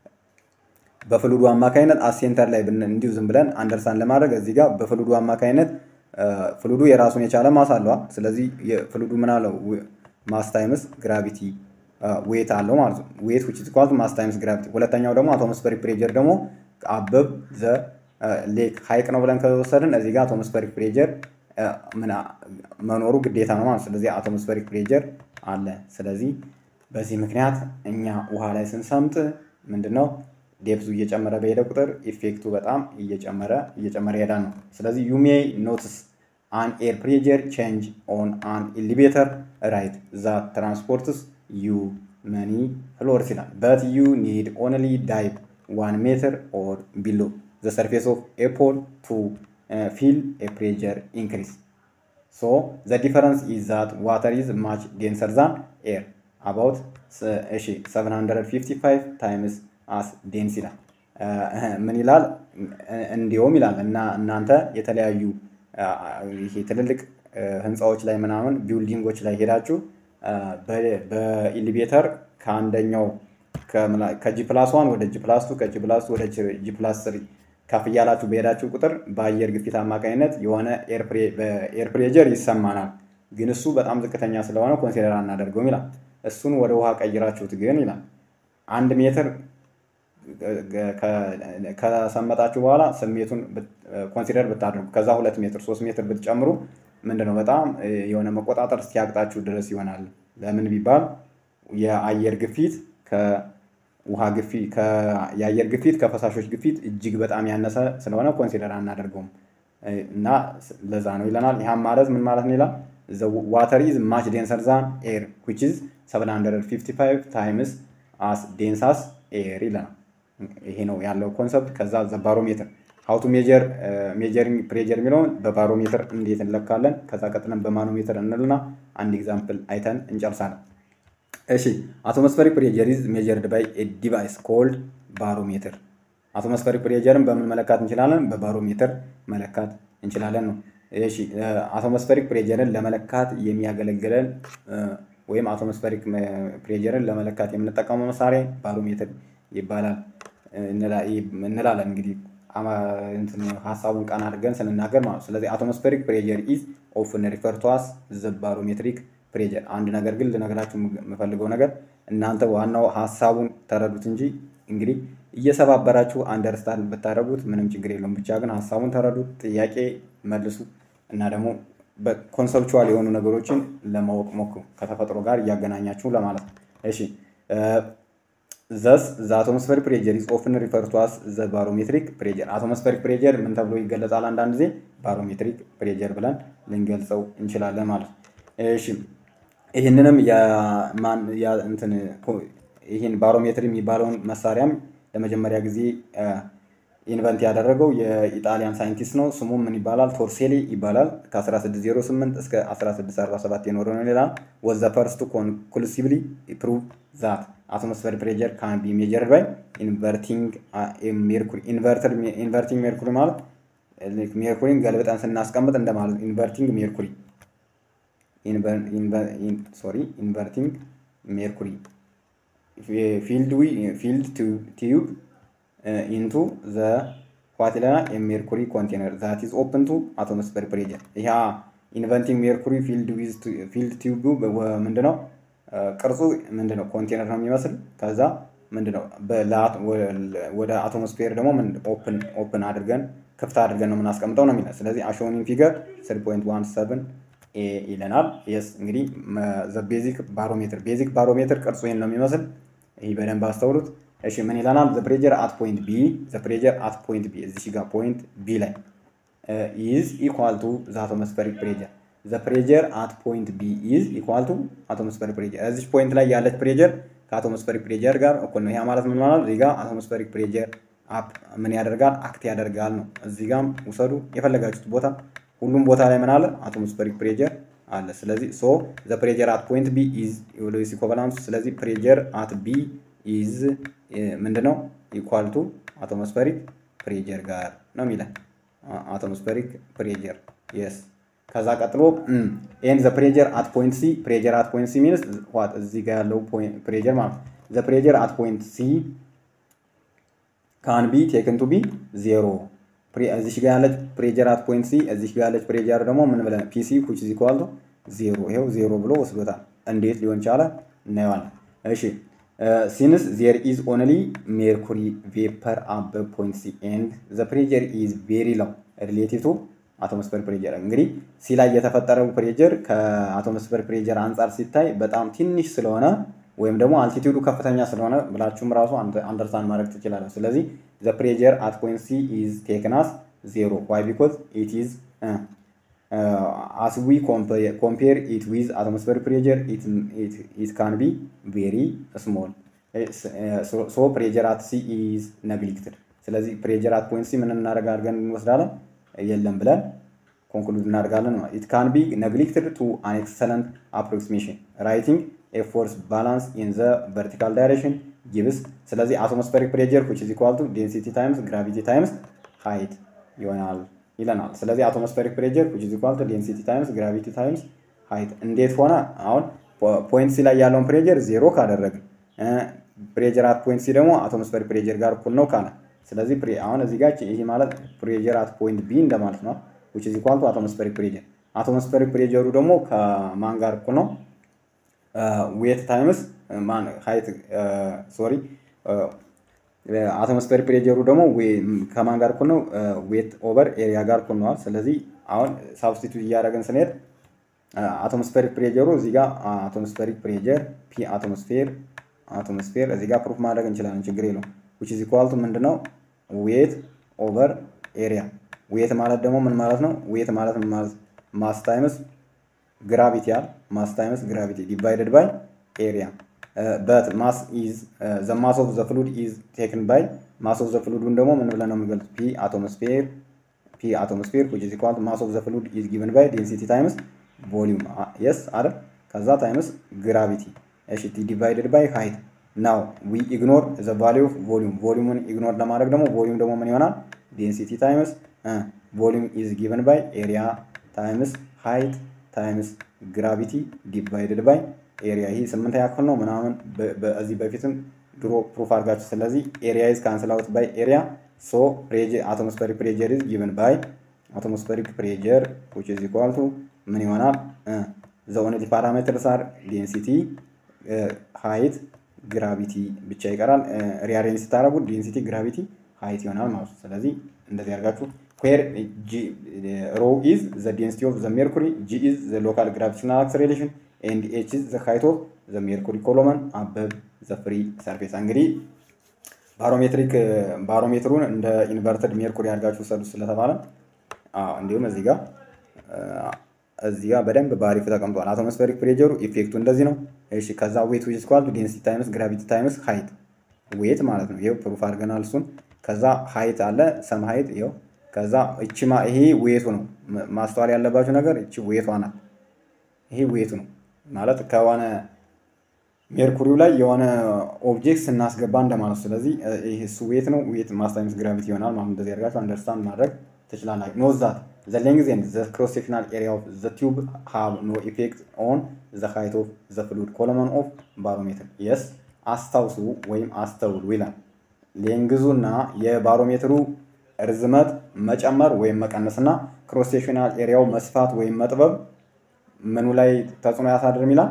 በፍሉዱ አማካኝነት አሴንተር ላይ እንዲሁ ዝም ብለን አንደርሳን ለማድረግ እዚህ ጋር በፍሉዱ አማካኝነት ፍሉዱ የራሱን የቻለ ማስ አለዋል። ስለዚህ ፍሉዱ ምን አለው ማስ ታይምስ ግራቪቲ ዌት አለው ማለት ነው። ዌት ዊች ኢዝ ኢኳል ቱ ማስ ታይምስ ግራቪቲ። ሁለተኛው ደግሞ አቶሞስፌሪክ ፕሬጀር ደግሞ አበብ ዘ ሌክ ሀይቅ ነው ብለን ከወሰድን እዚህ ጋር አቶሞስፌሪክ ፕሬጀር መኖሩ ግዴታ ነው ማለት ስለዚህ አቶሞስፌሪክ ፕሬጀር አለ። ስለዚህ በዚህ ምክንያት እኛ ውሃ ላይ ስንሰምጥ ምንድነው ዴፕዙ እየጨመረ በሄደ ቁጥር ኢፌክቱ በጣም እየጨመረ እየጨመረ ይሄዳል ነው። ስለዚህ ዩ ሜይ ኖትስ አን ኤር ፕሬጀር ቼንጅ ኦን አን ኤሊቬተር ራይት ዛት ትራንስፖርትስ ዩ መኒ ፍሎርስ ይላል በት ዩ ኒድ ኦንሊ ዳይቭ ዋን ሜትር ኦር ቢሎ ዘ ሰርፌስ ኦፍ ኤ ፖል ቱ ፊል ኤ ፕሬጀር ኢንክሪስ ሶ ዘ ዲፈረንስ ኢዝ ዛት ዋተር ኢዝ ማች ዴንሰር ዛን ኤር አባውት እሺ 755 ታይምስ አስ ዴንስ ይላል። ምን ይላል? እንዲሁም ይላል እና እናንተ የተለያዩ ይሄ ትልልቅ ህንፃዎች ላይ ምናምን ቢልዲንጎች ላይ ሄዳችሁ በኢሊቬተር ከአንደኛው ከጂ ፕላስ ዋን ወደ ጂ ፕላስ ቱ ከጂ ፕላስ ቱ ወደ ጂ ፕላስ ስሪ ከፍ እያላችሁ በሄዳችሁ ቁጥር በአየር ግፊት አማካኝነት የሆነ ኤር ፕሬጀር ይሰማናል። ግን እሱ በጣም ዝቅተኛ ስለሆነ ኮንሲደር አናደርገውም ይላል። እሱን ወደ ውሃ ቀይራችሁት ግን ይላል አንድ ሜትር ከሰመጣችሁ በኋላ ስሜቱን ኮንሲደር ብታደርጉ ከዛ ሁለት ሜትር ሶስት ሜትር ብትጨምሩ ምንድነው በጣም የሆነ መቆጣጠር እስኪያቅጣችሁ ድረስ ይሆናል። ለምን ቢባል የአየር ግፊት ውሃ ግፊት የአየር ግፊት ከፈሳሾች ግፊት እጅግ በጣም ያነሰ ስለሆነ ኮንሲደር አናደርገውም እና ለዛ ነው ይለናል። ይህም ማለት ምን ማለት ነው ይላል ዋተር ኢዝ ማች ዴንሰር ዛን ኤር ዊች ኢዝ 755 ታይምስ አስ ዴንሳስ ኤር ይለናል። ይሄ ነው ያለው ኮንሰፕት። ከዛ ዘ ባሮሜትር ሀውቱ ሜጀር ሜጀሪንግ ፕሬጀር የሚለውን በባሮሜትር እንዴት እንለካለን። ከዛ ቀጥለን በማኖሜትር እንልና አንድ ኤግዛምፕል አይተን እንጨርሳለን። እሺ አቶሞስፈሪክ ፕሬጀር ኢዝ ሜጀርድ ባይ ኤ ዲቫይስ ኮልድ ባሮሜትር። አቶሞስፈሪክ ፕሬጀርን በምን መለካት እንችላለን? በባሮሜትር መለካት እንችላለን ነው። እሺ አቶሞስፈሪክ ፕሬጀርን ለመለካት የሚያገለግለን ወይም አቶሞስፈሪክ ፕሬጀርን ለመለካት የምንጠቀመው መሳሪያ ባሮሜትር ይባላል እንላለን። እንግዲህ ሀሳቡን ቀን አድርገን ስንናገር ማለት ነው። ስለዚህ አቶሞስፌሪክ ፕሬጀር ኢዝ ኦፍን ሪፈር ቱ አስ ዘ ባሮሜትሪክ ፕሬጀር። አንድ ነገር ግን ልነግራችሁ የምፈልገው ነገር እናንተ ዋናው ሀሳቡን ተረዱት እንጂ እንግዲህ እየሰባበራችሁ አንደርስታንድ ብታደረጉት ምንም ችግር የለውም። ብቻ ግን ሀሳቡን ተረዱት፣ ጥያቄ መልሱ እና ደግሞ ኮንሰፕቹዋል የሆኑ ነገሮችን ለማወቅ ሞክሩ ከተፈጥሮ ጋር እያገናኛችሁ ለማለት ነው። እሺ ዘስ ዘ አቶሞስፌሪክ ፕሬጀር ኢዝ ኦፍን ሪፈር ቱ አስ ዘ ባሮሜትሪክ ፕሬጀር። አቶሞስፌሪክ ፕሬጀር ምን ተብሎ ይገለጻል? አንዳንድ ጊዜ ባሮሜትሪክ ፕሬጀር ብለን ልንገልጸው እንችላለን ማለት ነው። እሺ ይህንንም እንትን ይህን ባሮሜትሪ የሚባለውን መሳሪያም ለመጀመሪያ ጊዜ ኢንቨንት ያደረገው የኢጣሊያን ሳይንቲስት ነው። ስሙም ምን ይባላል? ቶርሴሊ ይባላል። ከ1608 እስከ 1647 የኖረ ነው ይላል። ወዘ ፈርስት ኮንክሉሲቭሊ ፕሩቭ ዛት አትሞስፌር ፕሬጀር ካን ቢ ሜጀርድ ባይ ኢንቨርቲንግ ሜርኩሪ። ኢንቨርቲንግ ሜርኩሪ ማለት ሜርኩሪን ገልብጠን ስናስቀምጥ እንደማለት ኢንቨርቲንግ ሜርኩሪ ሶሪ ኢንቨርቲንግ ሜርኩሪ ፊልድ ቲዩብ ኢንቱ ዘ ዋት ይለናል የሜርኩሪ ኮንቴነር ዛት ኢዝ ኦፕን ቱ አቶሞስፌር ፕሬጀር። ይህ ኢንቨንቲንግ ሜርኩሪ ፊልድ ቲዩቡ ምንድነው? ቅርጹ ምንድነው? ኮንቴነር ነው የሚመስል። ከዛ ምንድነው ወደ አቶሞስፌር ደግሞ ኦፕን አድርገን ክፍት አድርገን ነው የምናስቀምጠው ነው የሚለው። ስለዚህ አሾኒን ፊገር 3.17 ኤ ይለናል። የስ እንግዲህ ቤዚክ ባሮሜትር ቤዚክ ባሮሜትር ቅርጹ ይህን ነው የሚመስል። ይህ በደንብ አስተውሉት። እሺ ምን ይለናል? ዘ ፕሬጀር አት ፖይንት ቢ ዘ ፕሬጀር አት ፖይንት ቢ እዚህ ጋር ፖይንት ቢ ላይ ኢዝ ኢኳል ቱ ዘ አቶሞስፌሪክ ፕሬጀር ዘ ፕሬጀር አት ፖይንት ቢ ኢዝ ኢኳል ቱ አቶሞስፌሪክ ፕሬጀር። እዚህ ፖይንት ላይ ያለች ፕሬጀር ከአቶሞስፌሪክ ፕሬጀር ጋር እኩል ነው። ያ ማለት ምን ማለት እዚህ ጋር አቶሞስፌሪክ ፕሬጀር አፕ ምን ያደርጋል? አክት ያደርጋል ነው። እዚህ ጋም ውሰዱ የፈለጋችሁት ቦታ ሁሉም ቦታ ላይ ምን አለ? አቶሞስፌሪክ ፕሬጀር አለ። ስለዚህ ሶ ዘ ፕሬጀር አት ፖይንት ቢ ኢዝ ሎስ ኢኮቫላንስ። ስለዚህ ፕሬጀር አት ቢ ኢዝ ምንድነው? ኢኳል ቱ አቶሞስፌሪክ ፕሬጀር ጋር ነው የሚለን አቶሞስፌሪክ ፕሬጀር የስ ከዛ ቀጥሎ ኤን ዘ ፕሬጀር አት ፖይንት ሲ ፕሬጀር አት ፖይንት ሲ ሚንስ ዋት እዚህ ጋር ያለው ፕሬጀር ማለት ዘ ፕሬጀር አት ፖይንት ሲ ካን ቢ ቴክን ቱ ቢ ዜሮ እዚህ ጋር ያለች ፕሬጀር አት ፖይንት ሲ እዚህ ጋር ያለች ፕሬጀር ደግሞ ምን ብለን ፒሲ ኩች ዚ ኳልቶ ዜሮ ይኸው ዜሮ ብሎ ወስዶታል። እንዴት ሊሆን ቻለ እናየዋለን። እሺ ሲንስ ዜር ኢዝ ኦንሊ ሜርኩሪ ቬፐር አበብ ፖይንት ሲ ኤንድ ዘ ፕሬጀር ኢዝ ቬሪ ላው ሪሌቲቭ ቱ አቶሞስፌር ፕሬጀር። እንግዲህ ሲ ላይ የተፈጠረው ፕሬጀር ከአቶሞስፌር ፕሬጀር አንጻር ሲታይ በጣም ትንሽ ስለሆነ ወይም ደግሞ አልቲቲዩዱ ከፍተኛ ስለሆነ ብላችሁም ራሱ አንደርስታንድ ማድረግ ትችላለን። ስለዚህ ዘ ፕሬጀር አት ፖይንት ሲ ኢዝ ቴክን አስ ዜሮ ዋይ ቢኮዝ ኢት ኢዝ አስ ዊ ኮምፔር ኢት ዊዝ አቶሞስፌር ፕሬጀር ኢት ካን ቢ ቬሪ ስሞል ሶ ፕሬጀር አት ሲ ኢዝ ነግሊክትድ። ስለዚህ ፕሬጀር አት ፖይንት ሲ ምን እናደርግ አድርገን እንወስዳለን የለም ብለን ኮንክሉድ እናደርጋለን። ኢት ካን ቢ ነግሊክትድ ቱ አን ኤክሰለንት አፕሮክሲሜሽን ራይቲንግ ኤፎርስ ባላንስ ኢን ዘ ቨርቲካል ዳይሬክሽን ጊብስ። ስለዚህ አቶሞስፌሪክ ፕሬጀር ዊች ኢዝ ኢኳል ቱ ዴንሲቲ ታይምስ ግራቪቲ ታይምስ ሃይት ይሆናል ይለናል። ስለዚህ አቶሞስፌሪክ ፕሬጀር ዊች ኢዝ ኢኳል ቱ ዴንሲቲ ታይምስ ግራቪቲ ታይምስ ሃይት እንዴት ሆነ? አሁን ፖይንት ሲ ላይ ያለውን ፕሬጀር ዜሮ ካደረግን ፕሬጀር አት ፖይንት ሲ ደግሞ አቶሞስፌሪክ ፕሬጀር ጋር እኩል ነው ካለ ስለዚህ አሁን እዚህ ጋር ይሄ ማለት ፕሬጀር አት ፖይንት ቢ እንደማለት ነው። ዊች ኢዝ ኢኳል ቱ አቶሞስፌሪክ ፕሬጀር። አቶሞስፌሪክ ፕሬጀሩ ደግሞ ከማን ጋር እኩል ነው? ዌት ታይምስ ማን ሃይት ሶሪ አቶሞስፌር ፕሬጀሩ ደግሞ ከማን ጋር እኩል ነው? ዌት ኦቨር ኤሪያ ጋር እኩል ነዋል። ስለዚህ አሁን ሳብስቲቱት እያደረግን ስንሄድ አቶሞስፌሪክ ፕሬጀሩ እዚህ ጋር አቶሞስፌሪክ ፕሬጀር ፒ አቶሞስፌር አቶሞስፌር እዚህ ጋር ፕሩፍ ማድረግ እንችላለን፣ ችግር የለውም። ዊች ኢዝ ኢኳል ቱ ምንድነው ዌት ኦቨር ኤሪያ። ዌት ማለት ደግሞ ምን ማለት ነው? ዌት ማለት ምን ማለት ማስ ታይምስ ግራቪቲ ያል ማስ ታይምስ ግራቪቲ ዲቫይደድ ባይ ኤሪያ በት ማስ ኢዝ ዘ ማስ ኦፍ ዘ ፍሉድ ኢዝ ቴክን ባይ ማስ ኦፍ ዘ ፍሉዱን ደግሞ ምን ብለን ነው የምንገልጽ? ፒ አቶሞስፌር ፒ አቶሞስፌር ዊች ኢዝ ኢኳል ቱ ማስ ኦፍ ዘ ፍሉድ ኢዝ ጊቨን ባይ ዴንሲቲ ታይምስ ቮሊዩም የስ አይደል? ከዛ ታይምስ ግራቪቲ እሺ ቲ ዲቫይደድ ባይ ሃይት ናው ዊ ኢግኖር ዘ ቫሊዩ ኦፍ ቮሊዩም ቮሊዩምን ኢግኖር ለማድረግ ደግሞ ቮሊዩም ደግሞ ምን ይሆናል? ዴንሲቲ ታይምስ ቮሊዩም ኢዝ ጊቨን ባይ ኤሪያ ታይምስ ሃይት ታይምስ ግራቪቲ ዲቫይደድ ባይ ኤሪያ። ይህ ስምንተኛ ክፍል ነው ምናምን በዚህ በፊትም ድሮ ፕሩፍ አድርጋችሁ። ስለዚህ ኤሪያ ኢዝ ካንስል አውት ባይ ኤሪያ ሶ አቶሞስፌሪክ ፕሬጀር ኢዝ ጊቨን ባይ አቶሞስፌሪክ ፕሬጀር ዊች ኢዝ ኢኳል ቱ ምን ይሆናል? ዘ ኦንሊ ፓራሜትርስ አር ዴንሲቲ ሃይት ግራቪቲ ብቻ ይቀራል። ሪአሬንጅ ስታደርጉት ዴንሲቲ ግራቪቲ ሃይት ይሆናል ማለት ነው። ስለዚህ እንደዚህ አድርጋችሁ ዌር ሮ ኢዝ ዘ ዴንሲቲ ኦፍ ዘ ሜርኩሪ ጂ ኢዝ ዘ ሎካል ግራቪቴሽናል አክሰሌሬሽን ኤንድ ኤች ኢዝ ዘ ሃይት ኦፍ ዘ ሜርኩሪ ኮሎመን አበብ ዘ ፍሪ ሰርፌስ። እንግዲህ ባሮሜትሪክ ባሮሜትሩን እንደ ኢንቨርትድ ሜርኩሪ አድርጋችሁ ሰዱ ስለተባለ እንዲሁም እዚህ ጋር እዚህ ጋር በደንብ በአሪፍ ተቀምጧል። አቶሞስፌሪክ ፕሬጀሩ ኢፌክቱ እንደዚህ ነው። እሺ ከዛ ዌት ዊች ስኳል ዴንሲቲ ታይምስ ግራቪቲ ታይምስ ሃይት ዌት ማለት ነው። ይኸው ፕሩፍ አድርገናል እሱን። ከዛ ሃይት አለ ሰም ሃይት ይኸው። ከዛ እቺ ይሄ ዌቱ ነው። ማስተዋል ያለባችሁ ነገር እቺ ዌቷ ናት። ይሄ ዌቱ ነው ማለት ከሆነ ሜርኩሪው ላይ የሆነ ኦብጀክት ስናስገባ እንደማለት። ስለዚህ ይሄ እሱ ዌት ነው። ዌት ማስ ታይምስ ግራቪቲ ይሆናል ማለት እንደዚህ አድርጋችሁ አንደርስታንድ ማድረግ ትችላላችሁ። ኖት ዛት the length and the cross sectional area of the tube have no effect on the height of the fluid column of barometer yes አስታውሱ ወይም አስተውሉ ይላል። ሌንግዙና የባሮሜትሩ ርዝመት መጨመር ወይም መቀነስና ክሮስ ሴክሽናል ኤሪያው መስፋት ወይም መጥበብ ምኑ ላይ ተጽዕኖ ያሳድርም ይላል።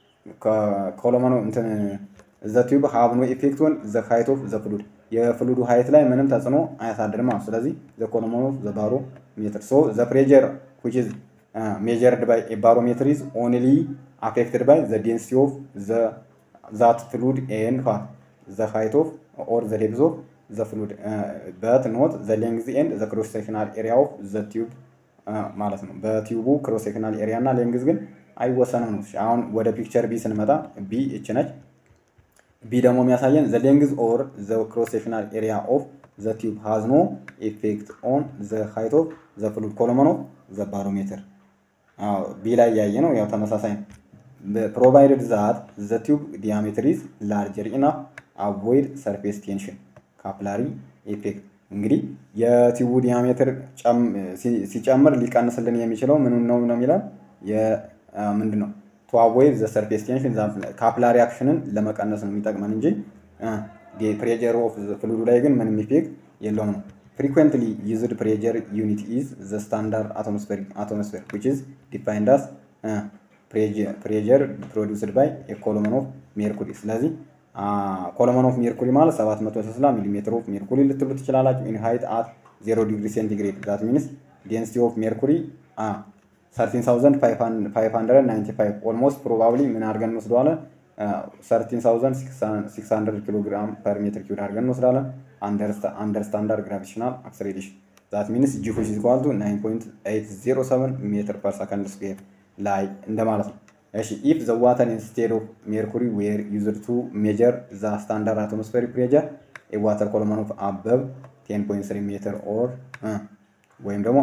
ኮሎመኑ እንትን ዘ ቲዩብ ሃቭ ኖ ኢፌክት ኦን ዘ ሃይት ኦፍ ዘ ፍሉድ የፍሉዱ ሃይት ላይ ምንም ተጽዕኖ አያሳድርም ማለት ስለዚህ ዘ ኮሎመን ኦፍ ዘ ባሮ ሜትር ሶ ዘ ፕሬጀር ዊች ኢዝ ሜጀርድ ባይ ኤ ባሮሜትር ኢዝ ኦንሊ አፌክትድ ባይ ዘ ዴንሲቲ ኦፍ ዘ ዛት ፍሉድ ኤንድ ዋት ዘ ሃይት ኦፍ ኦር ዘ ዴፕዝ ኦፍ ዘ ፍሉድ በት ኖት ዘ ሌንግዝ ኤንድ ዘ ክሮስ ሴክሽናል ኤሪያ ኦፍ ዘ ቲዩብ ማለት ነው። በቲዩቡ ክሮስ ሴክሽናል ኤሪያ እና ሌንግዝ ግን አይወሰንም ነው። አሁን ወደ ፒክቸር ቢ ስንመጣ ቢ እች ነች። ቢ ደግሞ የሚያሳየን ዘ ሌንግዝ ኦር ዘ ክሮስ ሴክሽናል ኤሪያ ኦፍ ዘ ቲዩብ ሃዝ ኖ ኢፌክት ኦን ዘ ሃይት ኦፍ ዘ ፍሉድ ኮሎመን ኦፍ ዘ ባሮሜትር። ቢ ላይ ያየ ነው ያው ተመሳሳይ ነው። ፕሮቫይድድ ዛት ዘ ቲዩብ ዲያሜትር ኢዝ ላርጀር ኢናፍ አቮይድ ሰርፌስ ቴንሽን ካፕላሪ ኢፌክት። እንግዲህ የቲዩቡ ዲያሜትር ሲጨምር ሊቀንስልን የሚችለው ምን ነው ነው የሚለን ምንድን ነው ቱ አቮይድ ዘ ሰርፌስ ቴንሽን ካፕላሪ አክሽንን ለመቀነስ ነው የሚጠቅመን እንጂ ፕሬጀር ኦፍ ፍሉዱ ላይ ግን ምንም ኢፌክት የለውም ነው። ፍሪኩዌንትሊ ዩዝድ ፕሬጀር ዩኒት ኢዝ ዘ ስታንዳርድ አቶሞስፌር ዊች ኢዝ ዲፋይንድ አስ ፕሬጀር ፕሮዲውስድ ባይ ኮሎመን ኦፍ ሜርኩሪ። ስለዚህ ኮሎመን ኦፍ ሜርኩሪ ማለት 760 ሚሊ ሜትር ኦፍ ሜርኩሪ ልትሉ ትችላላችሁ። ኢን ሃይት አት 0 ዲግሪ ሴንቲግሬድ ዛት ሚንስ ዴንሲቲ ኦፍ ሜርኩሪ 13595 ኦልሞስት ፕሮባብሊ ምን አድርገን እንወስደዋለን? 13600 ኪሎ ግራም ፐር ሜትር ኪዩብ አድርገን እንወስዳለን። አንደር ስታንዳርድ ግራቪቴሽናል አክሰሌሬሽን ዛት ሚንስ ጂ ዊች ኢዝ ኢኳል ቱ 9.807 ሜትር ፐር ሰከንድ ስኩዌር ላይ እንደማለት ነው። እሺ ኢፍ ዘ ዋተር ኢንስቴድ ኦፍ ሜርኩሪ ዌር ዩዝድ ቱ ሜጀር ዘ ስታንዳርድ አቶሞስፌሪክ ፕሬጀር ኤ ዋተር ኮሎመን ኦፍ አበብ 10.3 ሜትር ኦር ወይም ደግሞ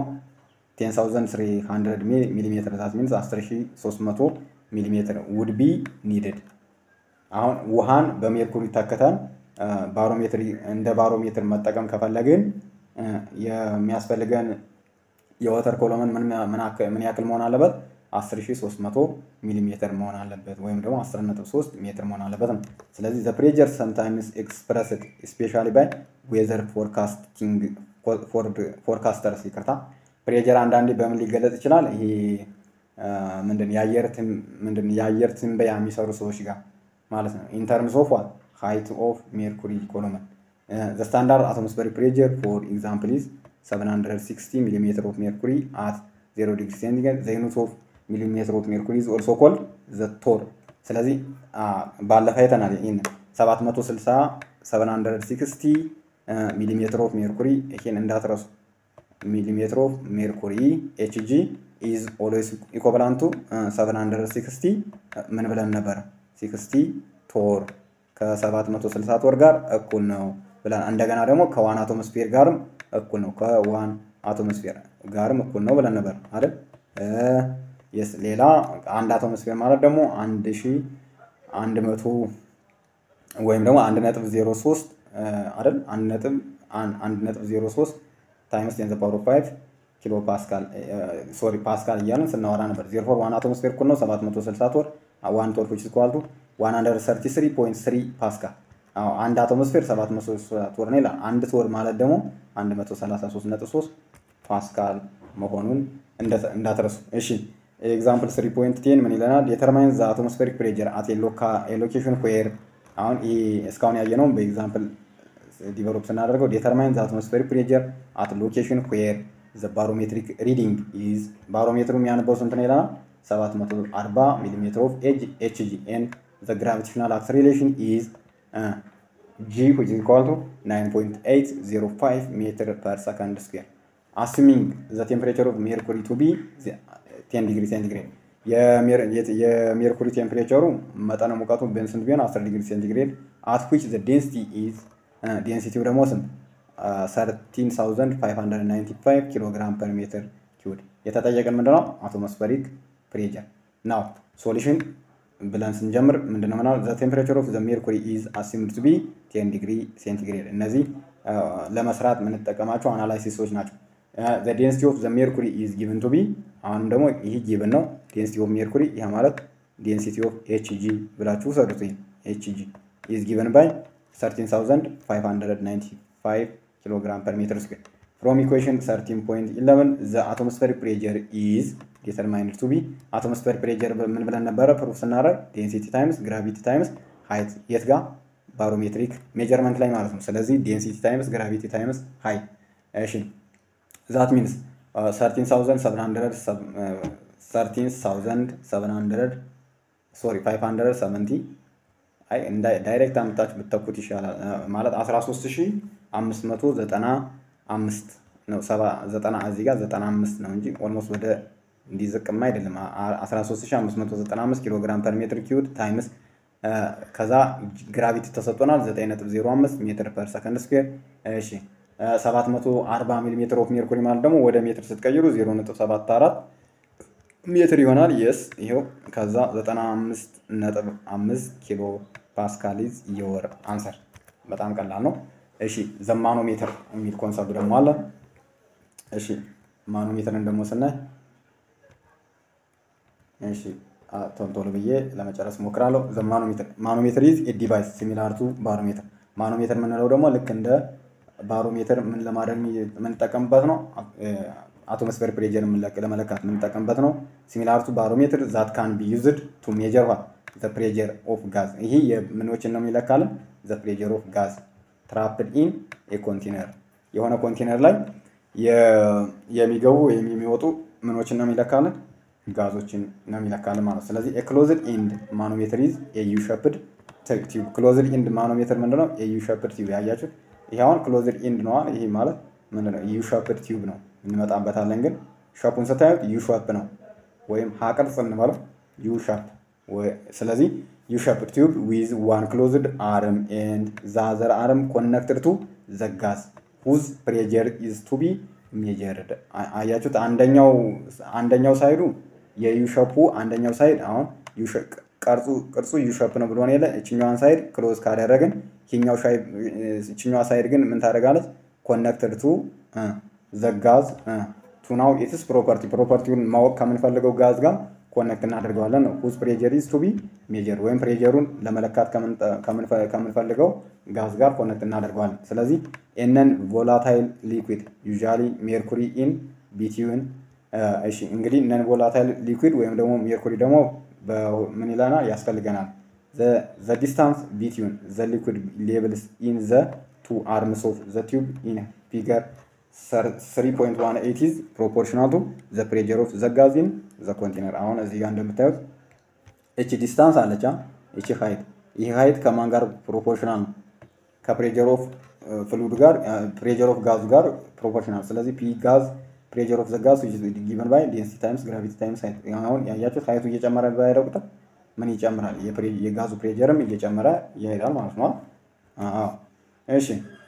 10300 ሚሊሜትር ዛት ሚንስ 10300 ሚሊሜትር ውድ ቢ ኒድድ። አሁን ውሃን በሜርኩሪ ተክተን ባሮሜትር እንደ ባሮሜትር መጠቀም ከፈለግን የሚያስፈልገን የወተር ኮሎመን ምን ያክል መሆን አለበት? 10300 ሚሊሜትር መሆን አለበት ወይም ደግሞ 10.3 ሜትር መሆን አለበት ነው። ስለዚህ ዘ ፕሬጀር ሰምታይምስ ኤክስፕረስድ ስፔሻሊ ባይ ዌዘር ፎርካስቲንግ ፎርካስተርስ ይቅርታ ፕሬጀር አንዳንዴ በምን ሊገለጽ ይችላል? ይሄ ምንድን ምንድን የአየር ትንበያ የሚሰሩ ሰዎች ጋር ማለት ነው። ኢንተርምስ ኦፍ ዋት ሃይት ኦፍ ሜርኩሪ ኮሎመን ዘ ስታንዳርድ አቶሞስፌሪክ ፕሬጀር ፎር ኤግዛምፕል ኢዝ 760 ሚሊሜትር ኦፍ ሜርኩሪ አት 0 ዲግሪ ሴንቲግሬድ ዘ ዩኒት ኦፍ ሚሊሜትር ኦፍ ሜርኩሪ ኢዝ ኦልሶ ኮልድ ዘ ቶር። ስለዚህ ባለፈ አይተናል ይህን 760 760 ሚሊሜትር ኦፍ ሜርኩሪ ይሄን እንዳትረሱ። ሚሊሜትር ኦፍ ሜርኩሪ ኤችጂ ኢዝ ኦልዌይስ ኢኮቫላንት ቱ 760 ምን ብለን ነበረ? 60 ቶር ከ760 ቶር ጋር እኩል ነው ብለን እንደገና ደግሞ ከዋን አቶሞስፌር ጋርም እኩል ነው ከዋን አቶሞስፌር ጋርም እኩል ነው ብለን ነበር አይደል? የስ ሌላ አንድ አቶሞስፌር ማለት ደግሞ አንድ ሺ አንድ መቶ ወይም ደግሞ አንድ ነጥብ ዜሮ ሶስት አይደል? አንድ ነጥብ አንድ ነጥብ ዜሮ ሶስት ታይምስ ቴን ዘ ፓወር ኦፍ ፋይቭ ኪሎ ፓስካል ሶሪ ፓስካል እያልን ስናወራ ነበር። ዜሮ ፎር ዋን አቶሞስፌር እኩል ነው ሰባት መቶ ስልሳ ቶር ዋን ቶር ዊች ኢዝ ኢኳል ቱ ዋን ሀንድረድ ሰርቲ ስሪ ፖይንት ስሪ ፓስካል አንድ አቶሞስፌር ሰባት መቶ ቶር ነው ይላል። አንድ ቶር ማለት ደግሞ አንድ መቶ ሰላሳ ሶስት ነጥብ ሶስት ፓስካል መሆኑን እንዳትረሱ። እሺ ኤግዛምፕል ስሪ ፖይንት ቴን ምን ይለናል? ዴተርማይን ዘ አቶሞስፌሪክ ፕሬጀር አት ሎኬሽን ዌር አሁን ይህ እስካሁን ያየነውም በኤግዛምፕል ዲቨሎፕ ስናደርገው ዴተርማይን ዘ አቶሞስፌሪክ ፕሬጀር አት ሎኬሽን ዌር ዘ ባሮሜትሪክ ሪዲንግ ኢዝ ባሮሜትሩ የሚያነበው ስንት ነው ይለናል? 740 ሚሊ ሜትር ኦፍ ኤችጂ ኤንድ ዘ ግራቪቴሽናል አክሰሌሬሽን ኢዝ ጂ ዊች ኢዝ ኢኳል ቱ 9.805 ሜትር ፐር ሰከንድ ስኩዌር አስሚንግ ዘ ቴምፕሬቸር ኦፍ ሜርኩሪ ቱ ቢ 10 ዲግሪ ሴንቲግሬድ የሜርኩሪ ቴምፕሬቸሩ መጠነ ሙቀቱ ስንት ቢሆን 10 ዲግሪ ሴንቲግሬድ አት ዊች ዘ ዴንሲቲ ኢዝ ዴንሲቲው ደግሞ ስንት 13595 ኪሎ ግራም ፐር ሜትር ኪዩድ የተጠየቀን ምንድነው አቶሞስፈሪክ ፕሬጀር ናው ሶሉሽን ብለን ስንጀምር ምንድነው ምናል ዘ ቴምፕሬቸር ኦፍ ዘ ሜርኩሪ ኢዝ አሲምድ ቱ ቢ 10 ዲግሪ ሴንቲግሬድ እነዚህ ለመስራት የምንጠቀማቸው አናላይሲሶች ናቸው ዘ ዴንሲቲ ኦፍ ዘ ሜርኩሪ ኢዝ ጊቭን ቱ ቢ አሁንም ደግሞ ይህ ጊቭን ነው ዴንሲቲ ኦፍ ሜርኩሪ ይህ ማለት ዴንሲቲ ኦፍ ኤችጂ ብላችሁ ውሰዱት ኤችጂ ኢዝ ጊቭን ባይ 13595 ኪሎ ግራም ፐር ሜትር ስኩዌር ፍሮም ኢኩዌሽን 13.11 ዘ አቶሞስፌሪክ ፕሬጀር ኢዝ ዲተርማይንድ ቱ ቢ አቶሞስፌሪክ ፕሬጀር ምን ብለን ነበረ ፕሩፍ ስናደርግ ዴንሲቲ ታይምስ ግራቪቲ ታይምስ ሃይት የት ጋር ባሮሜትሪክ ሜጀርመንት ላይ ማለት ነው ስለዚህ ዴንሲቲ ታይምስ ግራቪቲ ታይምስ ሃይት እሺ ዛት ሚንስ 13700 ሶሪ 570 አይ ዳይሬክት አምጣችሁ ብትተኩት ይሻላል ማለት 13595 ነው ዘጠና እዚህ ጋር 95 ነው እንጂ ኦልሞስት ወደ እንዲዝቅማ አይደለም 13595 ኪሎ ግራም ፐር ሜትር ኪዩድ ታይምስ ከዛ ግራቪቲ ተሰጥቶናል 9.05 ሜትር ፐር ሰከንድ ስኩዌር እሺ 740 ሚሊ ሜትር ኦፍ ሜርኩሪ ማለት ደግሞ ወደ ሜትር ስትቀይሩ 0.74 ሜትር ይሆናል። የስ ይሄው ከዛ 95.5 ኪሎ ፓስካል ኢዝ የወር አንሰር። በጣም ቀላል ነው። እሺ ዘማኖሜትር የሚል ኮንሰፕት ደግሞ አለ። እሺ ማኖሜትርን ደግሞ ስናይ እሺ ቶሎ ብዬ ለመጨረስ ሞክራለሁ። ዘማኖሜትር ማኖሜትር ኢዝ ኤ ዲቫይስ ሲሚላር ቱ ባሮሜትር። ማኖሜትር የምንለው ደግሞ ልክ እንደ ባሮሜትር ምን ለማድረግ የምንጠቀምበት ነው። አቶሞስፌር ፕሬጀር ለመለካት የምንጠቀምበት ነው። ሲሚላር ቱ ባሮሜትር ዛት ካን ቢ ዩዝድ ቱ ሜጀር ዋት ዘ ፕሬጀር ኦፍ ጋዝ። ይሄ የምኖችን ነው የሚለካልን? ዘ ፕሬጀር ኦፍ ጋዝ ትራፕድ ኢን ኤ ኮንቴነር የሆነ ኮንቴነር ላይ የሚገቡ ወይም የሚወጡ ምኖችን ነው የሚለካልን? ጋዞችን ነው የሚለካልን ማለት ስለዚህ ክሎዝድ ኢንድ ማኖሜትር ኢዝ ኤዩ ሸፕድ ቲዩብ። ክሎዝድ ኢንድ ማኖሜትር ምንድነው? ኤዩ ሸፕድ ቲዩብ ያያችሁት። ይሄ አሁን ክሎዝድ ኢንድ ነዋል። ይሄ ማለት ምንድነው? ዩ ሸፕድ ቲዩብ ነው እንመጣበታለን። ግን ሸፑን ስታዩት ዩ ሸፕ ነው ወይም ሀቅርጽ እንበለው ዩ ሸፕ። ስለዚህ ዩ ሸፕድ ቲዩብ ዊዝ ዋን ክሎዝድ አርም ኤንድ ዛዘር አርም ኮነክትድ ቱ ዘጋዝ ሁዝ ፕሬጀር ኢዝ ቱ ቢ ሜጀርድ። አያችሁት? አንደኛው አንደኛው ሳይዱ የዩ ሸፑ አንደኛው ሳይድ አሁን ቅርጹ ቅርጹ ዩ ሸፕ ነው ብሎን የለ እችኛዋን ሳይድ ክሎዝ ካደረግን ይችኛዋ ሳይድ ግን ምን ታደርጋለች? ኮነክትድ ቱ ዘጋዝ ቱ ናው ኢትስ ፕሮፐርቲ ፕሮፐርቲውን ማወቅ ከምንፈልገው ጋዝ ጋር ኮነክት እናደርገዋለን ነው ሁዝ ፕሬጀር ኢዝ ቱ ቢ ሜጀር ወይም ፕሬጀሩን ለመለካት ከምንፈልገው ጋዝ ጋር ኮነክት እናደርገዋለን። ስለዚህ ኤነን ቮላታይል ሊኩዊድ ዩዥዋሊ ሜርኩሪ ኢን ቢቲዩን እሺ እንግዲህ ነን ቮላታይል ሊኩዊድ ወይም ደግሞ ሜርኩሪ ደግሞ ምን ይለናል ያስፈልገናል ዘ ዲስታንስ ቢትዊን ዘ ሊኩዊድ ሌቭልስ ኢን ዘ ቱ አርምስ ኦፍ ዘ ቲዩብ ኢን ፊገር 3.18 ኢዝ ፕሮፖርሽናል ቱ ዘ ፕሬጀር ኦፍ ዘ ጋዝ ኢን ዘ ኮንቴነር። አሁን እዚህ ጋር እንደምታዩት እቺ ዲስታንስ አለቻ እቺ ሃይት ይህ ሀይት ከማን ጋር ፕሮፖርሽናል ነው? ከፕሬጀር ኦፍ ፍሉድ ጋር ፕሬጀር ኦፍ ጋዙ ጋር ፕሮፖርሽናል። ስለዚህ ፒ ጋዝ ፕሬጀር ኦፍ ዘ ጋዝ ጊቨን ባይ ዴንሲቲ ታይምስ ግራቪቲ ታይምስ ሀይት። አሁን ያያችሁት ሀይቱ እየጨመረ በሄደው ቁጥር ምን ይጨምራል? የጋዙ ፕሬጀርም እየጨመረ ይሄዳል ማለት ነው። አዎ እሺ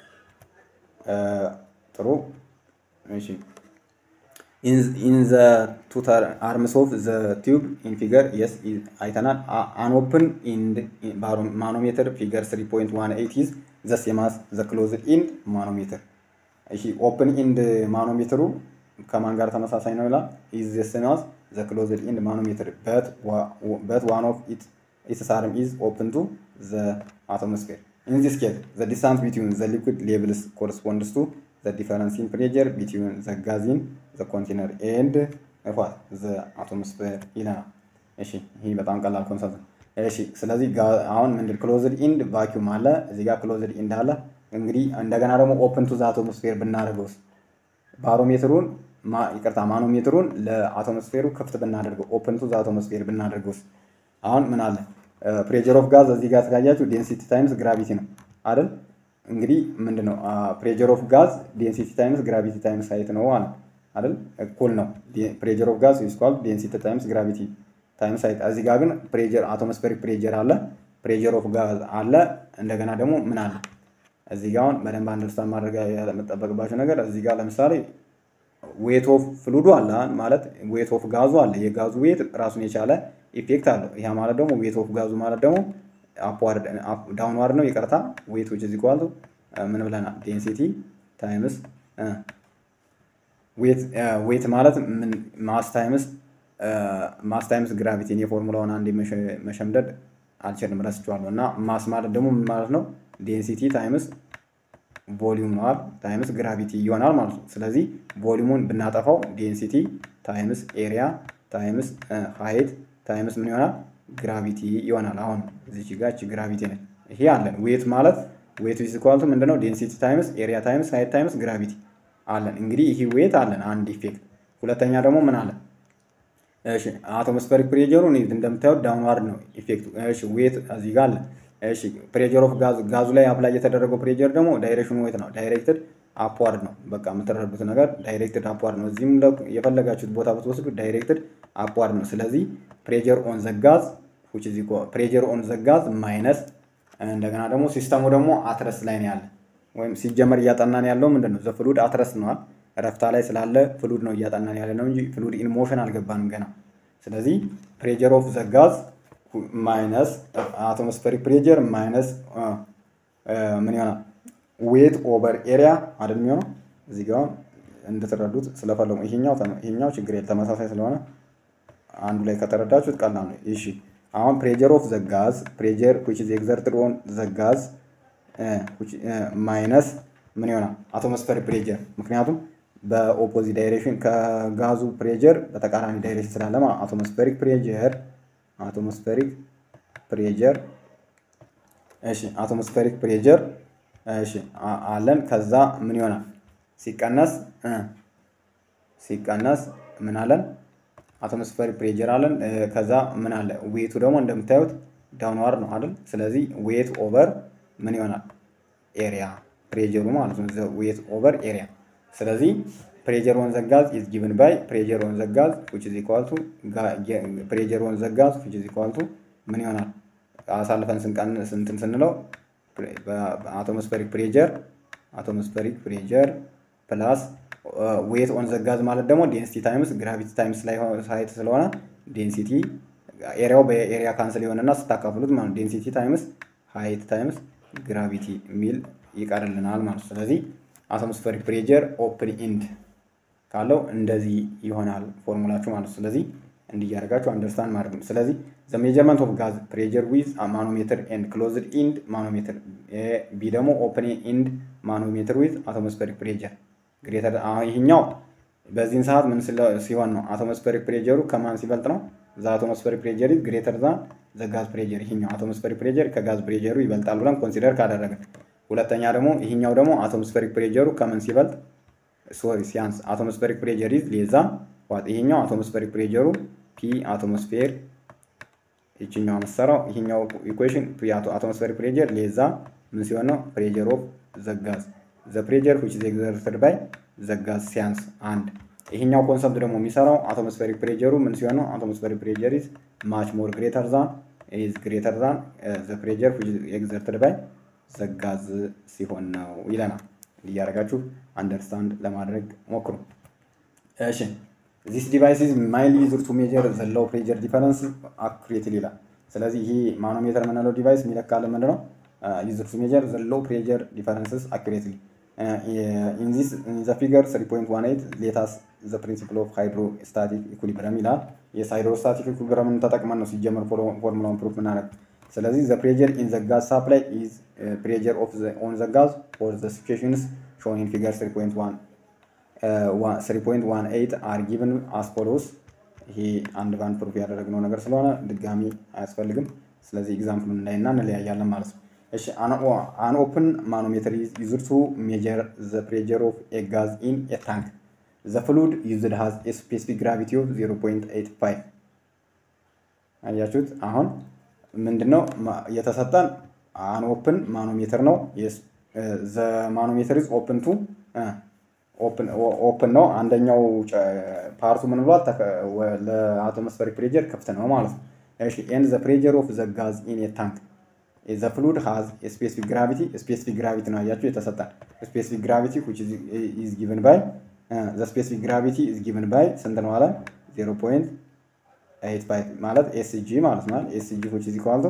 ጥሩ እሺ ኢን ዘ ቱ አርምስ ኦፍ ዘ ቲዩብ ኢን ፊገር የስ አይተናል። አን ኦፕን ኢንድ ማኖሜትር ፊገር 3.18 ኢዝ ዘ ሴም አስ ዘ ክሎዝድ ኢንድ ማኖሜትር። እሺ ኦፕን ኢንድ ማኖሜትሩ ከማን ጋር ተመሳሳይ ነው ይላል? ኢዝ ዘ ሴም አስ ዘ ክሎዝድ ኢንድ ማኖሜትር በት ዋን ኦፍ ኢትስ አርም ኢዝ ኦፕን ቱ ዘ አቶሞስፌር In this case, the distance between the liquid levels corresponds to the difference in pressure between the gas in the container and what the atmosphere ይለናል። እሺ ይህ በጣም ቀላል ኮንሰፕት ነው። እሺ ስለዚህ አሁን ምንድን ክሎዝድ ኢንድ ቫኪዩም አለ እዚህ ጋር ክሎዝድ ኢንድ አለ። እንግዲህ እንደገና ደግሞ ኦፕን ቱ ዘ አቶሞስፌር ብናደርገውስ ባሮሜትሩን ይቅርታ ማኖሜትሩን ለአቶሞስፌሩ ክፍት ብናደርገው ኦፕን ቱ ዘ አቶሞስፌር ብናደርገውስ አሁን ምን አለ ፕሬጀር ኦፍ ጋዝ እዚህ ጋር ስላያችሁ ዴንሲቲ ታይምስ ግራቪቲ ነው አይደል? እንግዲህ ምንድን ነው ፕሬጀር ኦፍ ጋዝ ዴንሲቲ ታይምስ ግራቪቲ ታይምስ ሀይት ነው አለ አይደል? እኩል ነው። ፕሬጀር ኦፍ ጋዝ ኢኳል ዴንሲቲ ታይምስ ግራቪቲ ታይምስ ሀይት። እዚህ ጋር ግን ፕሬጀር አቶሞስፌሪክ ፕሬጀር አለ፣ ፕሬጀር ኦፍ ጋዝ አለ። እንደገና ደግሞ ምን አለ እዚህ ጋር አሁን በደንብ አንደርስታንድ ማድረግ የምጠበቅባቸው ነገር እዚህ ጋር ለምሳሌ ዌት ኦፍ ፍሉዱ አለ ማለት ዌት ኦፍ ጋዙ አለ። የጋዙ ዌት ራሱን የቻለ ኢፌክት አለው። ያ ማለት ደግሞ ዌት ኦፍ ጋዙ ማለት ደግሞ አፕዋርድ ዳውንዋርድ ነው። ይቅርታ ዌት ዊች ኢዝ ኢኳል ቱ ምን ብለናል? ዴንሲቲ ታይምስ ዌት ማለት ማስ ታይምስ ማስ ታይምስ ግራቪቲ። እኔ ፎርሙላውን አንዴ መሸምደድ አልችልም ረስቼዋለሁ። እና ማስ ማለት ደግሞ ምን ማለት ነው? ዴንሲቲ ታይምስ ቮሊዩም ነዋል ታይምስ ግራቪቲ ይሆናል ማለት ነው። ስለዚህ ቮሊዩሙን ብናጠፋው ዴንሲቲ ታይምስ ኤሪያ ታይምስ ሀይት ታይምስ ምን ይሆናል? ግራቪቲ ይሆናል። አሁን እዚች ጋር እቺ ግራቪቲ ነች። ይሄ አለን። ዌት ማለት ዌት ኢዝ ኢኳል ቱ ምንድነው? ዴንሲቲ ታይምስ ኤሪያ ታይምስ ሀይት ታይምስ ግራቪቲ አለን። እንግዲህ ይሄ ዌት አለን አንድ ኢፌክት። ሁለተኛ ደግሞ ምን አለን? እሺ አቶሞስፌሪክ ፕሬጀሩ እንደምታዩት ዳውንዋርድ ነው ኢፌክቱ። እሺ ዌት እዚህ ጋር አለ። እሺ ፕሬጀር ኦፍ ጋዝ ጋዙ ላይ አፕላይ የተደረገው ፕሬጀር ደግሞ ዳይሬክሽኑ ዌት ነው። ዳይሬክትድ አፕዋርድ ነው። በቃ የምትረዱት ነገር ዳይሬክትድ አፕዋርድ ነው። እዚህም የፈለጋችሁት ቦታ ብትወስዱ ዳይሬክትድ አፕዋርድ ነው። ስለዚህ ፕሬጀር ኦን ዘጋዝ ፕሬጀር ኦን ዘጋዝ ማይነስ እንደገና ደግሞ ሲስተሙ ደግሞ አትረስ ላይ ነው ያለ ወይም ሲጀመር እያጠናን ያለው ምንድን ነው? ዘፍሉድ አትረስ ነዋል። ረፍታ ላይ ስላለ ፍሉድ ነው እያጠናን ያለ ነው እንጂ ፍሉድ ኢን ሞሽን አልገባንም ገና። ስለዚህ ፕሬጀር ኦፍ ዘጋዝ ማይነስ አቶሞስፌሪክ ፕሬጀር ማይነስ ምን ይሆናል? ዌት ኦቨር ኤሪያ አይደል የሚሆነው። እዚህ ጋር እንድትረዱት ስለፈለጉ ይሄኛው ይሄኛው ችግር የለ ተመሳሳይ ስለሆነ አንዱ ላይ ከተረዳችሁት ቀላል ነው። እሺ አሁን ፕሬጀር ኦፍ ዘጋዝ ፕሬጀር which is exerted on the gas ማይነስ ምን ይሆናል? አቶሞስፌሪክ ፕሬጀር ምክንያቱም በኦፖዚት ዳይሬክሽን ከጋዙ ፕሬጀር በተቃራኒ ዳይሬክሽን ስላለ ማለት አቶሞስፌሪክ ፕሬጀር አቶሞስፌሪክ ፕሬጀር እሺ አቶሞስፌሪክ ፕሬጀር እሺ አለን። ከዛ ምን ይሆናል? ሲቀነስ ሲቀነስ ምን አለን? አቶሞስፌሪክ ፕሬጀር አለን። ከዛ ምን አለ? ዌቱ ደግሞ እንደምታዩት ዳውንዋርድ ነው አይደል? ስለዚህ ዌት ኦቨር ምን ይሆናል? ኤሪያ ፕሬጀሩ ማለት ነው። ዌት ኦቨር ኤሪያ። ስለዚህ ፕሬጀር ኦን ዘጋዝ ኢዝ ጊቭን ባይ ፕሬጀር ኦን ዘጋዝ which is equal to ፕሬጀር ኦን ዘጋዝ which is equal to ምን ይሆናል? አሳልፈን ስንቀንስ እንትን ስንለው አቶሞስፌሪክ ፕሬጀር አቶሞስፌሪክ ፕሬጀር ፕላስ ዌት ኦን ዘጋዝ ማለት ደግሞ ዴንሲቲ ታይምስ ግራቪቲ ታይምስ ላይ ሳይት ስለሆነ ዴንሲቲ ኤሪያው በኤሪያ ካንስል የሆነና ስታካፍሉት ማለት ዴንሲቲ ታይምስ ሀይት ታይምስ ግራቪቲ የሚል ይቀርልናል ማለት ነው። ስለዚህ አቶሞስፌሪክ ፕሬጀር ኦፕን ኢንድ ካለው እንደዚህ ይሆናል ፎርሙላችሁ ማለት ነው። ስለዚህ እንዲያደርጋችሁ አንደርስታንድ ማድረግ ነው። ስለዚህ ዘ ሜጀርመንት ኦፍ ጋዝ ፕሬጀር ዊዝ ማኖሜትር ኤንድ ክሎዝድ ኢንድ ማኖሜትር፣ ቢ ደግሞ ኦፕን ኢንድ ማኖሜትር ዊዝ አቶሞስፌሪክ ፕሬጀር ግሬተር። ይህኛው በዚህን ሰዓት ምን ሲሆን ነው? አቶሞስፌሪክ ፕሬጀሩ ከማን ሲበልጥ ነው? ዘ አቶሞስፌሪክ ፕሬጀር ኢዝ ግሬተር ዛን ዘ ጋዝ ፕሬጀር። ይህኛው አቶሞስፌሪክ ፕሬጀር ከጋዝ ፕሬጀሩ ይበልጣል ብለን ኮንሲደር ካደረግን፣ ሁለተኛ ደግሞ ይህኛው ደግሞ አቶሞስፌሪክ ፕሬጀሩ ከምን ሲበልጥ ሶሪ ሲያንስ አቶሞስፌሪክ ፕሬጀር ኢዝ ሌዛ ዋት ይሄኛው አቶሞስፌሪክ ፕሬጀሩ ፒ አቶሞስፌር ይችኛው የምትሰራው ይሄኛው ኢኩዌሽን አቶሞስፌሪክ ፕሬጀር ሌዛ ምን ሲሆን ነው ፕሬጀር ኦፍ ዘጋዝ ዘ ፕሬጀር ዊች ኢዝ ኤግዘርትድ ባይ ዘጋዝ ሲያንስ አንድ ይሄኛው ኮንሰፕት ደግሞ የሚሰራው አቶሞስፌሪክ ፕሬጀሩ ምን ሲሆን ነው አቶሞስፌሪክ ፕሬጀር ኢዝ ማች ሞር ግሬተር ዛን ኢዝ ግሬተር ዛን ዘ ፕሬጀር ዊች ኢዝ ኤግዘርትድ ባይ ዘጋዝ ሲሆን ነው ይለናል። እያደረጋችሁ አንደርስታንድ ለማድረግ ሞክሩ። እሺ ዚስ ዲቫይስ ኢዝ ማይሊ ዩዝድ ቱ ሜጀር ዘ ሎው ፕሬጀር ዲፈረንስ አኩሬትሊ ይላል። ስለዚህ ይሄ ማኖሜተር የምንለው ዲቫይስ የሚለካልን ምንድን ነው? ዩዝድ ቱ ሜጀር ዘ ሎው ፕሬጀር ዲፈረንስስ አኩሬትሊ ኢን ዚስ ኢን ዘ ፊገር 3.18 ሌታስ ዘ ፕሪንሲፕል ኦፍ ሃይድሮስታቲክ ኢኩሊብረም ይላል። የስ ሃይድሮስታቲክ ኢኩሊብረምን ተጠቅመን ነው ሲጀመር ፎርሙላውን ፕሩፍ ምናደርግ። ስለዚህ ዘ ፕሬጀር ኢን ዘ ጋዝ ሳፕላይ ኢዝ ፕሬጀር ኦፍ ኦን ዘ ጋዝ ፎር ዘ ሲቹዌሽንስ ሾን ኢን ፊገር 3.1 3.18 አር ጊቭን አስ ፎሎውስ። ይሄ አንድ ባንድ ፕሩፍ ያደረግነው ነገር ስለሆነ ድጋሚ አያስፈልግም። ስለዚህ ኤግዛምፕሉን እናይና እንለያያለን ማለት ነው። እሺ አን ኦፕን ማኖሜትር ኢዝ ዩዝድ ቱ ሜጀር ዘ ፕሬጀር ኦፍ ኤ ጋዝ ኢን ኤ ታንክ ዘ ፍሉድ ዩዝድ ሃዝ ኤ ስፔሲፊክ ግራቪቲ ኦፍ 0.85 አያችሁት። አሁን ምንድነው የተሰጠን? አን ኦፕን ማኖሜትር ነው። ዘ ማኖሜትር ኢዝ ኦፕን ቱ ኦፕን ነው። አንደኛው ፓርቱ ምን ብሏል? ለአቶሞስፌሪክ ፕሬጀር ክፍት ነው ማለት ነው። እሺ ኤንድ ዘ ፕሬጀር ኦፍ ዘ ጋዝ ኢን ኤ ታንክ ዘ ፍሉድ ሃዝ ስፔሲፊክ ግራቪቲ ስፔሲፊክ ግራቪቲ ነው አያችሁ የተሰጠን ስፔሲፊክ ግራቪቲ ዊች ኢዝ ጊቨን ባይ ዘ ስፔሲፊክ ግራቪቲ ኢዝ ጊቨን ባይ ስንት ነው አለ 0.85 ማለት ኤስጂ ማለት ነው ኤስጂ ዊች ኢዝ ኢኳል ቱ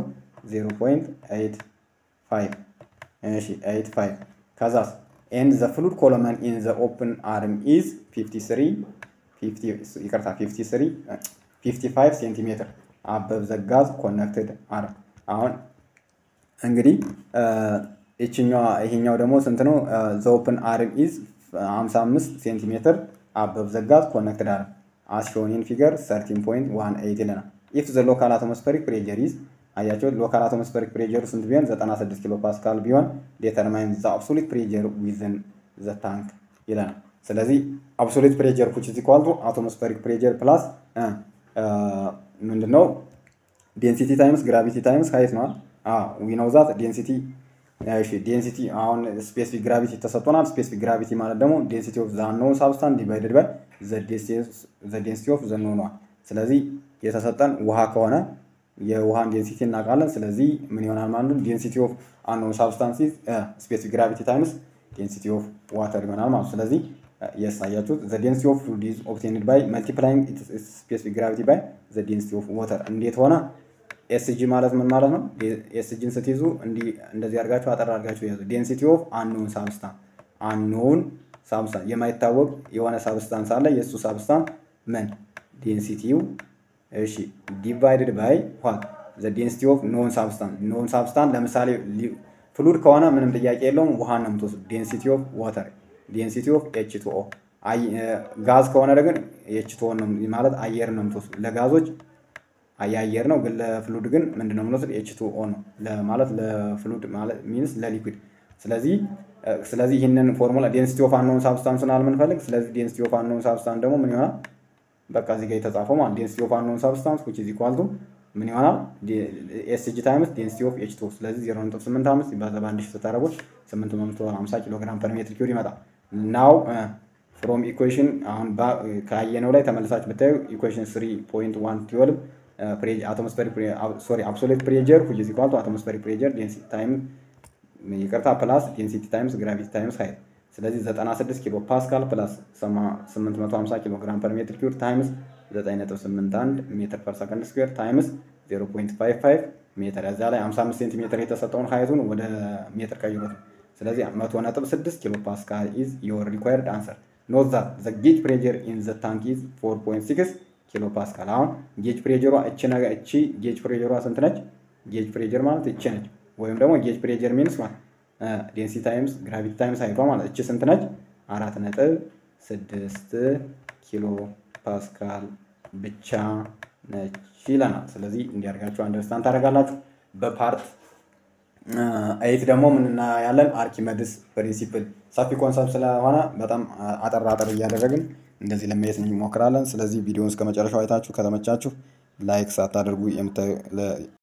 0.85 እሺ 85 ከዛስ ኤንድ ዘ ፍሉድ ኮሎመን ኢን ዘ ኦፕን አርም ኢዝ 53 ይቅርታ 53 55 ሴንቲሜትር አበብ ዘጋዝ ኮነክትድ አርም አሁን እንግዲህ ይችኛዋ ይሄኛው ደግሞ ስንት ነው? ዘ ኦፕን አርም ኢዝ 55 ሴንቲሜትር አበብ ዘጋዝ ኮነክትድ አርም አስ ሾን ኢን ፊገር 13.18 ይለናል። ኢፍ ዘ ሎካል አቶሞስፌሪክ ፕሬጀር ኢዝ አያቸው ሎካል አቶሞስፌሪክ ፕሬጀሩ ስንት ቢሆን 96 ኪሎ ፓስካል ቢሆን ዴተርማይን ዘ አብሶሉት ፕሬጀር ዊዝን ዘ ታንክ ይለናል። ስለዚህ አብሶሉት ፕሬጀር ኩች ኢዝ ኢኳል ቱ አቶሞስፌሪክ ፕሬጀር ፕላስ ምንድነው ዴንሲቲ ታይምስ ግራቪቲ ታይምስ ሃይት ነው። ዊ ኖው ዛት ዴንሲቲ እሺ ዴንሲቲ አሁን ስፔሲፊክ ግራቪቲ ተሰጥቶናል። ስፔሲፊክ ግራቪቲ ማለት ደግሞ ዴንሲቲ ኦፍ ዘ ኖን ሳብስታንስ ዲቫይድድ ባይ ዘ ዴንሲቲ ኦፍ ዘ ኖን ስለዚህ የተሰጠን ውሃ ከሆነ የውሃን ዴንሲቲ እናውቃለን። ስለዚህ ምን ይሆናል ማለት ነው? ዴንሲቲ ኦፍ አንኖን ሳብስታንስ ስፔሲፊክ ግራቪቲ ታይምስ ዴንሲቲ ኦፍ ዋተር ይሆናል ማለት ነው። ስለዚህ ያሳያችሁት ዘ ዴንሲቲ ኦፍ ፍሉድ ኢዝ ኦብቴንድ ባይ መልቲፕላይንግ ስፔሲፊክ ግራቪቲ ባይ ዘ ዴንሲቲ ኦፍ ዋተር እንዴት ሆነ? ኤስጂ ማለት ምን ማለት ነው? ኤስጂን ስትይዙ እንደዚህ አድርጋችሁ አጠር አድርጋችሁ ያዙ። ዴንሲቲ ኦፍ አንኖን ሳብስታንስ አንኖን ሳብስታንስ የማይታወቅ የሆነ ሳብስታንስ አለ። የእሱ ሳብስታንስ ምን ዴንሲቲው እሺ ዲቫይድድ ባይ ዋት ዘ ዴንሲቲ ኦፍ ኖን ሳብስታንስ ኖን ሳብስታንስ ለምሳሌ ፍሉድ ከሆነ ምንም ጥያቄ የለውም ውሃን ነው የምትወስዱ። ዴንሲቲ ኦፍ ዋተር ዴንሲቲ ኦፍ ኤች ቱ ኦ ጋዝ ከሆነ ግን ኤች ቱ ኦ ነው ማለት አየር ነው የምትወስዱ። ለጋዞች የአየር ነው ግን ለፍሉድ ግን ምንድን ነው የምንወስድ ኤች ቱ ኦ ነው ማለት ለፍሉድ ማለት ሚንስ ለሊኩዊድ ስለዚህ ስለዚህ ይህንን ፎርሙላ ዴንሲቲ ኦፍ አንኖን ሳብስታንስን አልምንፈልግ ስለዚህ ዴንሲቲ ኦፍ አንኖን ሳብስታንስ ደግሞ ምን ይሆናል በቃ እዚህ ጋር የተጻፈው ማለት ዴንሲቲ ኦፍ አንኖን ሳብስታንስ ዊች ኢዝ ኢኳል ቱ ምን ይሆናል ኤስጂ ታይምስ ዴንሲቲ ኦፍ ኤች ቱ ስለዚህ 0.85 ሲባዛ በአንድ ሺህ ስታደርጉት 850 ኪሎ ግራም ፐር ሜትር ኪዩብ ይመጣል ናው ፍሮም ኢኩዌሽን አሁን ካየነው ላይ ተመልሳችሁ ብታዩ ኢኩዌሽን 3.112 አቶሞስፌሪክ ሶሪ አብሶሌት ፕሬጀር ዊች ኢዝ ኢኳል ቱ አቶሞስፌሪክ ፕሬጀር ዴንሲቲ ታይም ይቅርታ ፕላስ ዴንሲቲ ታይምስ ግራቪቲ ታይምስ ሃይት ስለዚህ 96 ኪሎ ፓስካል ፕላስ 850 ኪሎ ግራም ፐር ሜትር ኪዩብ ታይምስ 9.81 ሜትር ፐር ሰከንድ ስኩዌር ታይምስ 0.55 ሜትር እዚያ ላይ 55 ሴንቲሜትር የተሰጠውን ሀይቱን ወደ ሜትር ቀይሩት። ስለዚህ 100.6 ኪሎ ፓስካል ኢዝ ዮር ሪኳየርድ አንሰር ኖት ዛት ዘ ጌጅ ፕሬጀር ኢን ዘ ታንክ ኢዝ 4.6 ኪሎ ፓስካል። አሁን ጌጅ ፕሬጀሯ እቺ ነገር እቺ ጌጅ ፕሬጀሯ ስንት ነች? ጌጅ ፕሬጀር ማለት እቺ ነች። ወይም ደግሞ ጌጅ ፕሬጀር ሚንስ ማለት ዴንሲቲ ታይምስ ግራቪቲ ታይምስ ሀይቷ ማለት እቺ ስንት ነች? አራት ነጥብ ስድስት ኪሎ ፓስካል ብቻ ነች ይለናል። ስለዚህ እንዲያርጋችሁ አንደርስታንድ ታደርጋላችሁ። በፓርት ኤይት ደግሞ ምን እናያለን? አርኪሜድስ ፕሪንሲፕል ሰፊ ኮንሰፕት ስለሆነ በጣም አጠር አጠር እያደረግን እንደዚህ ለማየት እንሞክራለን። ስለዚህ ቪዲዮውን እስከ መጨረሻው አይታችሁ ከተመቻችሁ ላይክ ሳታደርጉ የምታ